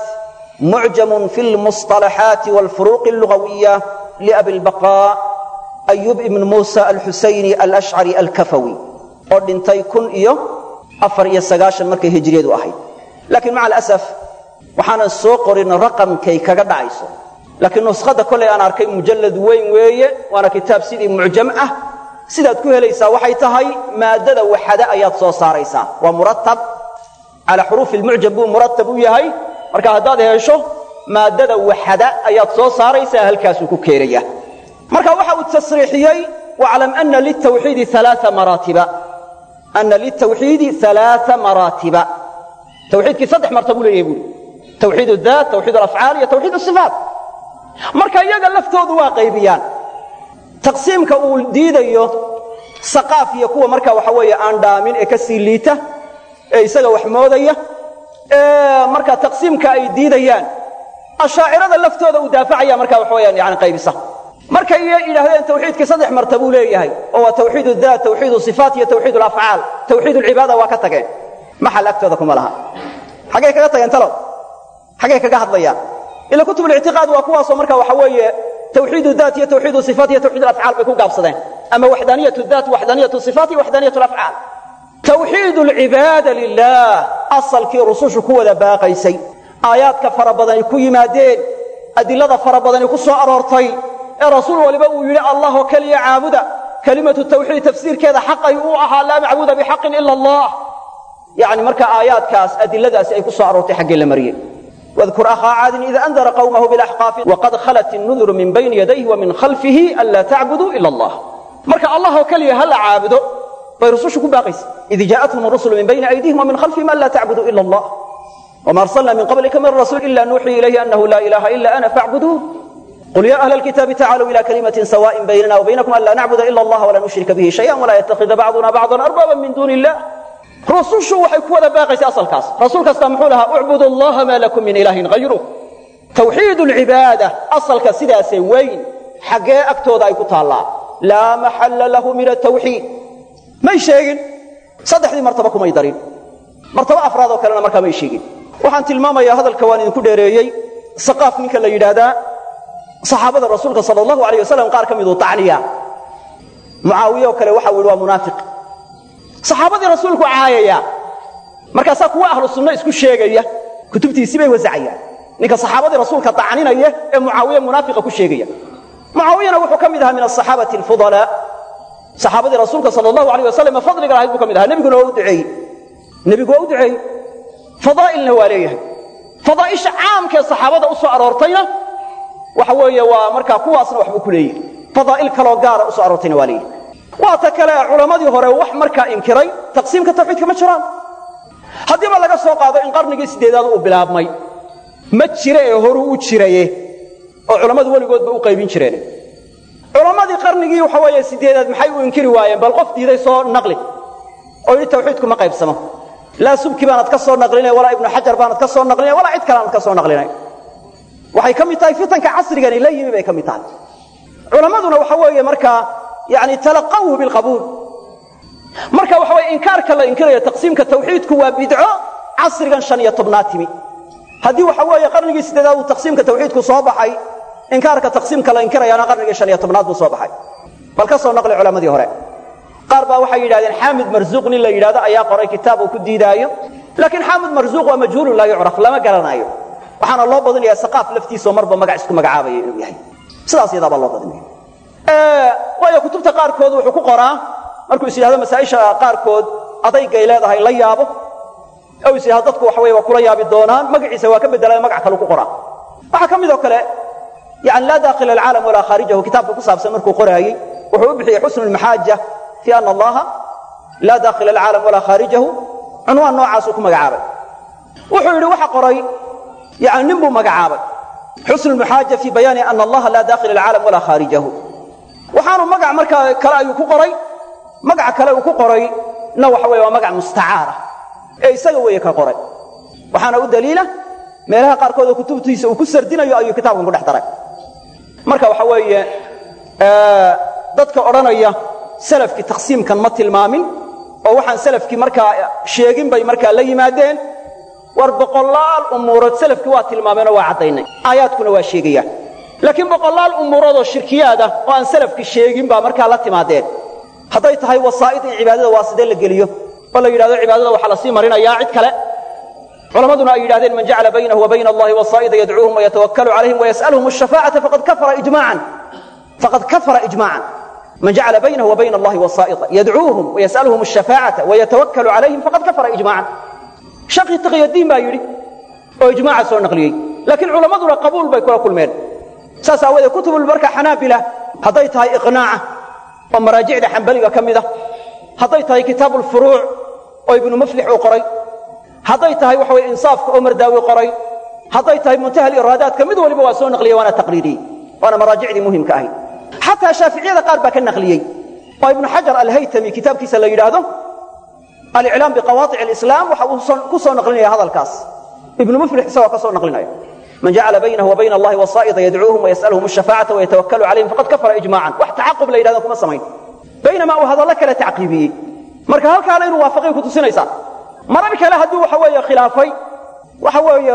معجم في المصطلحات والفروق اللغوية لأبي البقاء أيوب بن موسى الحسيني الأشعري الكفوي ordhintay kun iyo afar iyo sagaashan markay hijriyadu ahayd laakiin maca alasaf waxaanan soo qorin raqamkay kaga dhacayso laakiin nuskhada kolay aan arkay mujallad weyn weeye waana kitaab sidii mucjam ah sidaad ku helaysaa waxay tahay maadada waxada ayaad soo saaraysaa waa muratab calaa xuruufi lmucjam buu muratab u yahay marka haddaad hesho maadada waxada ayaad soo saaraysaa halkaasuu ku keenaya marka waxa uu tasriixiyey waclam ana litawxiidi alaa maraatiba ana litawxiidi alaaa maraatiba tawxiidkii saddex martabuu leeyahay buuri tawxiid daat tawxiid alafcaal iyo tawxiid asifaat marka iyaga laftoodu waa qaybiyaan taqsiimka uu diidayo saqaaf iyo kuwa marka waxa weeye aan dhaamin ee ka sii liita ee isaga wax moodaya marka taqsiimka ay diidayaan ashaacirada laftooda uu daafacaya marka waxa weyaan yani qaybisa markay yidhaahdeen tawxiidkii saddex martabuu leeyahay oo waa tawxiid daat tawxiid sifaat iyo tawxiid alafcaal tawxiid alcibaada waa ka tageen maxal agtooda kuma laha xaggay kaga tageen talow xaggay kaga hadlayaan ila kutub lictiqaad waa kuwaasoo marka waxa weeye tawxiid daat iyo tawxiid sifaat iyo tawxiid alafcaal bay ku gaabsadeen ama waxdaaniyat daat waxdaaniyat sifaat iyo waxdaaniyat alafcaal tawxiid alcibaada lilah asalkii rusushu ku wada baaqaysay aayaadka fara badani ku yimaadeen adilada fara badani ku soo aroortay ee rasuul waliba uu yidhi allah oo keliya caabuda kelimatu tawxiid tafsiirkeeda xaqay uu ahaa laa macbuuda bixaqin ila allah yani marka aayaadkaas adiladaasi ay ku soo aroortay xaggee la mariyey واذكر أخا عاد إذا أنذر قومه بالأحقاف وقد خلت النذر من بين يديه ومن خلفه ألا تعبدوا إلا الله مركا الله كليه هل عابده فيرسوش كباقيس إذ جاءتهم الرسل من بين أيديهم ومن خلفهم ألا تعبدوا إلا الله وما أرسلنا من قبلك من رسول إلا نوحي إليه أنه لا إله إلا أنا فاعبدوه قل يا أهل الكتاب تعالوا إلى كلمة سواء بيننا وبينكم ألا نعبد إلا الله ولا نشرك به شيئا ولا يتخذ بعضنا بعضا أربابا من دون الله رسوش waxay ku wada baaqaysaa asalkaas rasuul kasta muxuu lahaa ucbudu allaha maa lakum min ilaahin hayruh tawxiid alcibaada asalka sidaasee weyn xaggee agtooda ay ku taallaa laa maxalla lahu min atawxiid may sheegin saddexdii martaba kumay darin martaba afraad oo kalena markaa may sheegin waxaan tilmaamayaa hadalka waan idinku dheereeyey saqaaf ninka la yidhaahdaa saxaabada rasuulka sala allahu alayh wasalam qaar ka miduu tacniya mucaawiye oo kale waxa uu yidhi waa munaafiq saxaabadii rasuulku caayaya markaasaa kuwa ahlu sunno isku sheegaya kutubtiisii bay wasacayaan ninka saxaabadii rasuulka tacninaya ee mucaawiye munaafiqa ku sheegaya mucaawiyana wuxuu ka mid ahaa min asaxaabati alfudalaa saxaabadii rasuulka sala allahu alayh wasalam fadliga lahayd buu ka mid ahaa nebiguna waa u duceeyey nebigu waa u duceeyey fadaa'ilna waa leeyahay fadaa'isha caamkaee saxaabada u soo aroortayna waxa weeye waa markaa kuwaasna waxbuu ku leeyihi fadaa'il kaloo gaara u soo aroortayna waa leeyihi waa ta kale culammadii hore wax markaa inkiray taqsiimka tawxiidka ma jiraan haddiiba laga soo qaado in qarnigii siddeedaad uu bilaabmay ma jire ee horuu u jiraye oo culammadu weligoodba u qaybin jireen culammadii qarnigii waxa weeye siddeedaad maxay u inkiri waayeen bal qof diiday soo naqli oo yidhi tawxiidku ma qaybsamo laa subki baanad ka soo naqlinay walaa ibnu xajar baanad ka soo naqlinay walaa cid kale aanad ka soo naqlinay waxay ka mid tahay fitanka casrigani la yimi bay ka mid tahay culammaduna waxa weeye markaa yani talaqawhu bilqabuul marka waxa weye inkaarka la inkirayo taqsiimka tawxiidku waa bidco casrigan shan iyo tobnaad timi haddii waxa weeye qarnigii siddeedaad uu taqsiimka tawxiidku soo baxay inkaarka taqsiimka la inkirayaana qarnigii shan iyo tobnaad buu soo baxay bal ka soo naqli culammadii hore qaar baa waxay yidhahdeen xaamid marzuuq nin la yidhahdo ayaa qoray kitaab uu ku diidaayo laakiin xaamid marzuuq waa majhuulun laa yucraf lama garanaayo waxaana loo badinaya saqaaf laftiisao marba magac isku magacaabaya inuu yahay sidaas yadaabaa loo badinaya waayo kutubta qaarkood wuxuu ku qoraa markuu is yidhahdo masaa'isha qaarkood adaygay leedahay la yaabo ou is yidhahdo dadku waxa weye waa kula yaabi doonaan magaciisa waa ka bedelaya magac kalu ku qoraa waxaa ka midoo kale yani laa dakhila alcaalam walaa khaarijahu kitaabka ku saabsan markuu qoraayey wuxuu u bixiyey xusnu lmaxaaja fi ana allaha laa dakhila alcaalam walaa khaarijahu cunwaan noocaasuu ku magacaabay wuxuu yidhi waxa qoray yani nin buu magacaabay xusnu lmaxaaja fi bayaani ana allaha laa dakhila alcaalam walaa khaarijahu waxaanu magac markaa kale ayuu ku qoray magaca kale uu ku qoray na waxa weye waa magac mustacaara ee isaga weeye ka qoray waxaana u daliila meelaha qaarkood oo kutubtiisa uu ku sardinayo ayuu kitaabkan ku dhex daray marka waxa weeye dadka odhanaya salafkii taqsiimkan ma tilmaamin oo waxaan salafkii markaa sheegin bay markaa la yimaadeen war boqolaal umuurood salafkii waa tilmaameenoo waa caddaynay aayaadkuna waa sheegayaan laakiin boqolaal umuurood oo shirkiyaad ah oo aan salafki sheegin baa markaa la timaadeen hadday tahay wasaa'id in cibaadada waaside la geliyo oo la yidhahdo cibaadada waxaa lasii marinayaa cid kale culammaduna ay yidhahdeen man jacala baynahu wa bayna allahi wasaa'ida yadcuuhum wayatawakkalu calayhim wayas'aluhum ashafaacata faqad kafara ijmaacan faqad kafara ijmaacan man jacala baynahu wa bayna allahi wasaa'ida yadcuuhum wayas'aluhum ashafaacata wayatawakkalu calayhim faqad kafara ijmaacan shaqi taqiyadiin baa yidhi oo ijmaaca soo naqliyey laakiin culammaduna qabuul bay kula kulmeen saas aawoodee kutubul marka xanaabila hadday tahay iqnaaca oo maraajicda xambaliga ka mida hadday tahay kitaabulfuruuc oo ibnu muflix uu qoray hadday tahay waxa weye insaafka oo mardaawi qoray hadday tahay muntaha iraadaadka mid waliba waa soo naqliyey waana taqriiriyey waana maraajicdii muhimka ahayd xataa shaaficiyada qaar baa ka naqliyey oo ibnu xajar alhaytami kitaabkiisa la yidhaahdo aliclaam biqawaaic alislaam waxa uu ku soo naqlinaya hadalkaas ibnu muflix isagoo ka soo naqlinaya man jacala baynahu wa bayna allahi wasaa'ida yadcuuhum wayas'aluhum ashafaacata wayatawakkalu calayhim faqad kafara ijmaacan wax tacaqub la yidhahdan kuma samayn baynamaa uu hadallo kale tacqiibiyey marka halkaana inuu waafaqay ku tusinaysaa marar kale hadduu waxa weeye khilaafay waxa weeye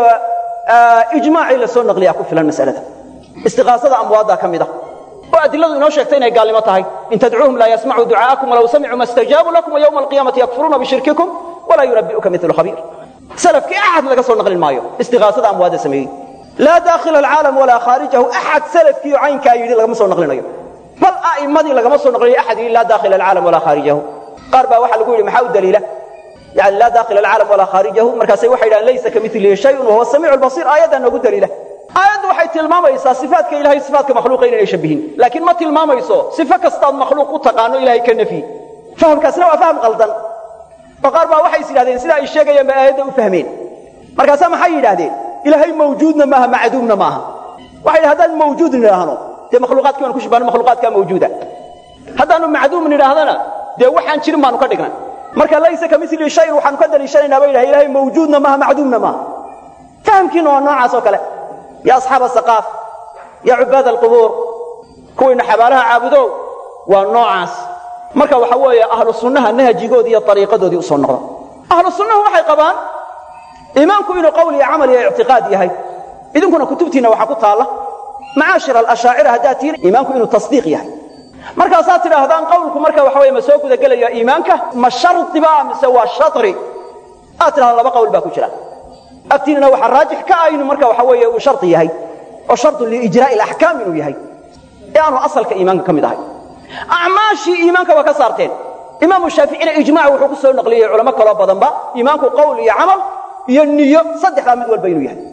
ijmaacii la soo naqliyaa ku filan mas'alada istiqaasada amwaaddaa ka mid ah oo adiladu inoo sheegtay inay gaalnimo tahay in tadcuuhum laa yasmacuu ducaa'akum walaw samicuu ma stajaabuu lakum wayowma alqiyaamati yakfuruuna bishirkikum walaa yunabbi'uka milu khabiir salafkii axad laga soo naqlin maayo istiqaasada amwaadda sameeyey laa daakhila alcaalam walaa khaarijahu axad salafkiiyo caynkaa yidhi lagama soo naqlinayo bal a'immadii lagama soo naqlinayo axad yidhi laa daakhila alcaalam walaa khaarijahu qaar baa waxaa lagu yidhi maxaa u daliila yani laa daakhila alcaalam walaa khaarijahu markaasay waxay yidhahan laysa kamilihi shayun wahuwa samiicu lbasiir aayaddaa noogu daliila aayaddu waxay tilmaamaysaa sifaatka ilahay sifaatka makhluuqa inay shabihin laakiin ma tilmaamayso sifo kastaad makhluuq u taqaano ilahay ka nafyi fahamkaasna waa faham qaldan oo qaar baa waxay is yidhahdeen sida ay sheegayaan bay aayadda u fahmeen markaasaa maxay yidhahdeen ilaahay mawjuudna maaha macduumna maaha waxay yidhi haddaan mawjuud nidhaahno dee makhluuqaadkii waan ku shibahno makhluuqaadkaa mawjuuda haddaannu macduum nidhaahdana dee waxaan jirin baanu ka dhignay marka laysa ka mili shayin waxaanu ka daliishanaynaa bay yidhahay ilahay mawjuudna maaha macduumna maaha fahamkiina waa noocaas oo kale ya asxaaba saqaaf ya cubaad alqubuur kuwiina xabaalaha caabudow waa noocaas marka waxa weeye ahlu sunnaha nahjigoodii iyo ariiqadoodii usoo noqda ahlu sunnahu waxay qabaan iimaanku inuu qowl iyo camal iyo ictiqaad yahay idinkuna kutubtiinna waxaa ku taalla macaashir alashaacira haddaad tihiin iimaanku inuu tasdiiq yahay markaasaad tidhaahdaan qowlku marka waxa weye ma soo gudagelaya iimaanka ma shardiba mise waa shari aad tidhahdaan laba qowl baa ku jira agtiinana waxaa raajix ka ah inuu marka waxa weeye uu shardi yahay oo shardun liijraa'i alaxkaam inuu yahay ee aanu asalka iimaanka ka mid ahay acmaashii iimaanka waa ka saarteen imaamu shaaficina ijmac wuxuu ku soo naqliyey culamo kaloo badanba iimaanku qowl iyo camal iyo niyo saddexdaa mid walba inuu yahay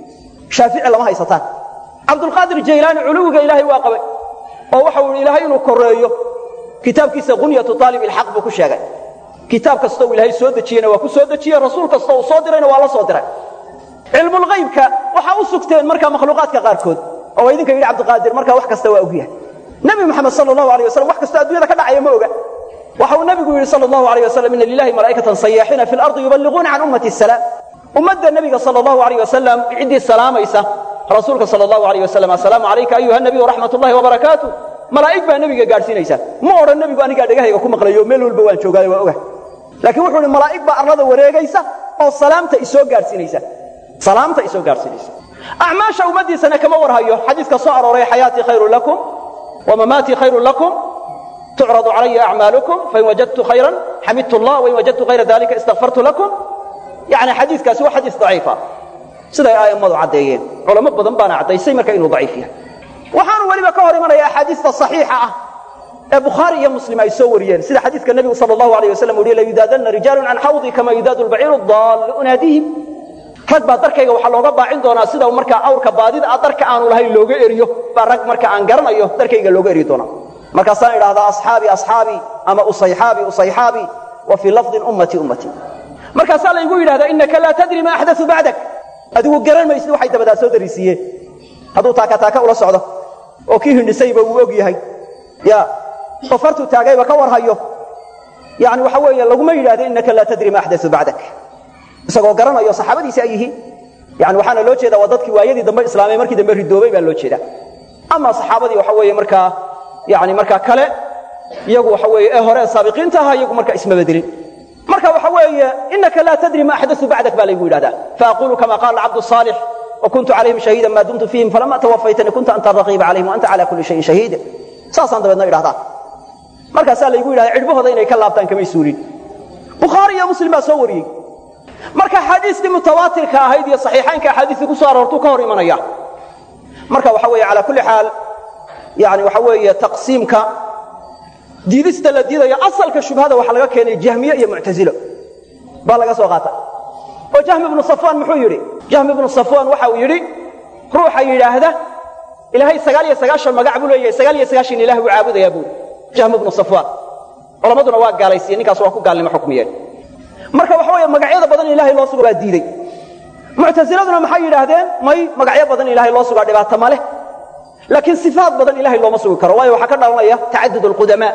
shaafici lama haysataan cabdulqaadir jaylaani culuwiga ilaahay waa qabay oo waxa uu ilaahay inuu koreeyo kitaabkiisa qunyatu aalib ilxaq buu ku sheegay kitaab kasta uu ilaahay soo dejiyena waa ku soo dejiyey rasuul kasta uu soo dirayna waa la soo diray cilmulghaybka waxaa u sugteen markaa makhluuqaadka qaarkood oo idinka yidhi cabdiqaadir markaa wax kasta waa ogyahay nebi moxamed sal allahu alay wasalam wax kastoo addunyada ka dhacaya ma oga waxa uu nebigu yidhi sal allahu alay wasalam ina lilahi malaa'ikatan sayaaxiina fi lardi yuballiquuna can ummati asalaam ummadda nebiga sal allahu alayh wasalam ciddii salaamaysa rasuulka sal allahu alayh wasalam assalaamu calayka ayuha nabiy waraxmat ullahi wabarakaatu malaa'ig baa nebiga gaadhsiinaysa ma odhan nebigu anigaa dhegahayga ku maqlayo meel walba waan joogaayo waa oga laakiin wuxuu ihi malaa'ig baa arlada wareegaysa oo salaamta isoo gaadhsiinaysa salaamta isoo gaadhsiinaysa acmaasha ummaddiisana kama warhayo xadiiska soo arooray xayaatii khayrun lakum wamamaatii khayrun lakum tucradu calaya acmaalukum fain wajadtu khayran xamidtu allah wain wajadtu hayra dalika istakfartu lakum yani xadiiskaasi waa xadiis daciifa siday a'immadu caddeeyeen culamo badan baana caddaysay marka inuu daciif yahay waxaanu weliba ka hor imanaya axaadiista saxiixa ah ee bukhaari iyo muslim ay soo wariyeen sida xadiiska nebigu sal allahu alayh wasalam u yihi layudaadanna rijaalun can xawdi kama yudaadu lbaciiru daallu unaadihim rag baa darkayga waxaa looga baacin doonaa sida markaa awrka baadida a darka aanu lahayn looga eriyo baa rag marka aan garanayo darkayga looga eri doonaa markaasaan idhahdaa asxaabi asxaabi ama usayxaabi usayxaabi wa fii lafdin ummati ummati markaasaa laygu yidhahdaa inaka laa tadri ma axdau bacdak adigu garan maysid waxay dabadaa soo darisiiyeen hadduu taaka taaka ula socdo oo kii hindhisayba uu og yahay ya oo fartuu taagayba ka warhayo yani waxa weeye laguma yidhahdo inaka laa tadri ma axdau bacdak isagoo garanayo saxaabadiisi ay yihiin yani waxaana loo jeeda waa dadkii waayadii dambe islaamay markii dambe ridoobay baa loo jeeda ama saxaabadii waxa weeye markaa yani markaa kale iyagu waxa weeye ee hore saabiqiinta ahaa iyagu marka isma bedelin marka waxa weeye inaka laa tadri ma axdau bacdak baa laygu yidhahdaa faaqulu kama qaala cabdu saalix وkuntu calayhim shahiida ma dumtu fiihim falama twafaytanii kunta anta raqiiba calayhim وanta calى kuli shayin shahiid saasaan dabeedna idhahdaa markaasaa laygu yidhahda cidhbahooda inay ka laabtaan kamay suulin bukhaari iyo muslim baa soo wariyey marka axaadiistii mutawaatirka ahayd iyo saxiixaynka axaadiistii ku soo aroortuu ka hor imanaya marka waxa weeye calaa kulli xaal yani waxa weeye taqsiimka diidista la diidayo asalka shubhada waxaa laga keenay jahmiye iyo muctazilo baa laga soo qaata oo jahmi ibnu safwaan muxuu yidhi jahmi ibnu safwaan waxa uu yidhi ruuxa yidhaahda ilaahay sagaal iyo sagaashan magac buu leeyahay sagaal iyo sagaashan ilah buu caabudayaa buuri jahmi ibnu safwaan culammaduna waa gaalaysiye ninkaas waa ku gaalnimo xukmiyeen marka waxa weeye magacyada badan in ilahay loo sugo baa diidey muctasiladuna maxay yidhaahdeen may magacyo badan in ilahay loo sugaa dhibaato ma leh laakiin sifaat badan ilahay looma sugi karo waayo waxaa ka dhalanaya tacadud alqudamaa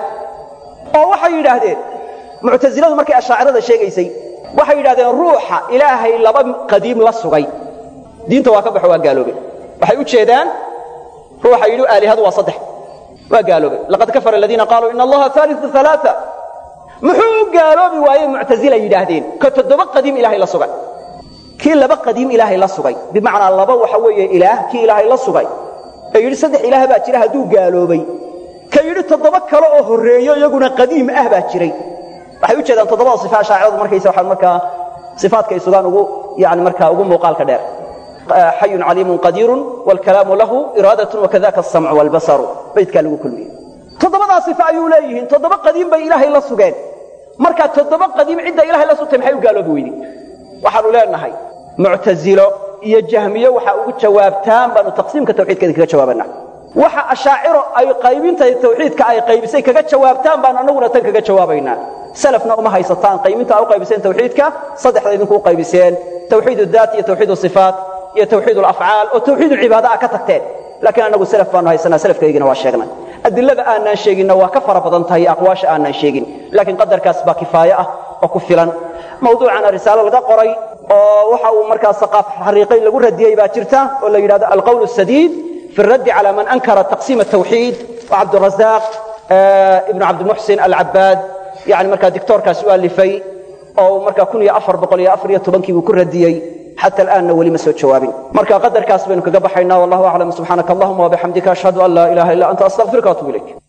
oo waxay yidhaahdeen muctasiladu markay ashaacirada sheegaysay waxay yidhahdeen ruuxa ilaahay laba qadiim la sugay diinta waa ka baxo waa gaaloobay waxay u jeedaan ruuxa yidhi aalihadu waa saddex waa gaaloobay laqad kafara aladiina qaaluu ina allaha aaliu alaaa muxuu u gaaloobi waayey muctasila yidhaahdeen ka toddoba qadiim ilaahay la sugay kii laba qadiim ilaahay la sugay bimacnaa laba waxa weeye ilaah kii ilaahay la sugay ee yidhi saddex ilaah baa jira hadduu gaaloobay ka yidhi toddoba kale oo horreeyo iyaguna qadiim ah baa jiray waxay u jeedaan toddobada sifa shaaciradu markaysa waxaan markaa sifaadkay sugaan ugu yani markaa ugu muuqaalka dheer xayun caliimun qadiirun waalkalaamu lahu iraadatun wakadaka asamcu waalbasaru baydkaa lagu kulmiyey toddobadaa sifa ayuu leeyihiin toddoba qadiim bay ilaahay la sugeen marka toddoba qadiim cidda ilahay la sugtay maxay u gaaloobi weyday waxaanu leenahay muctazilo iyo jahmiye waxa ugu jawaabtaan baanu taqsiimka tawxiidkeeda kaga jawaabana waxa ashaaciro ay qaybinta tawxiidka ay qaybisay kaga jawaabtaan baan anaguna tan kaga jawaabaynaa salafna uma haysataan qaybinta a u qaybiseen tawxiidka saddexda idinku u qaybiseen tawxiid daat iyo tawxiid sifaat iyo tawxiid alafcaal oo tawxiid ulcibaada a ka tagteen laakiin annagu salaf baanu haysanaa salafkaygina waa sheegnay adilada aanaan sheeginna waa ka fara badan tahay aqwaasha aanaan sheegin laakiin qadarkaas baa kifaaye ah oo ku filan mawduucana risaalo laga qoray oo waxa uu markaa saqaaf xariiqayn lagu radiyey baa jirta oo la yidhahdo alqowl الsadiid fi الraddi calى man ankara taqsiim الtawxiid cabdالrazaaq ibn cabdimuxsin alcabaad yani markaa dictoorkaas u alifay oo markaa kun iyo afar boqol iyo afar iyo tobankii buu ku radiyey xata alaanna weli ma soo jawaabin marka qadarkaas baynu kaga baxaynaa wallahu aclam subxaanaka allahuma wabixamdika ashhadu an laa ilaha illa anta astaqfiruka atub ilayk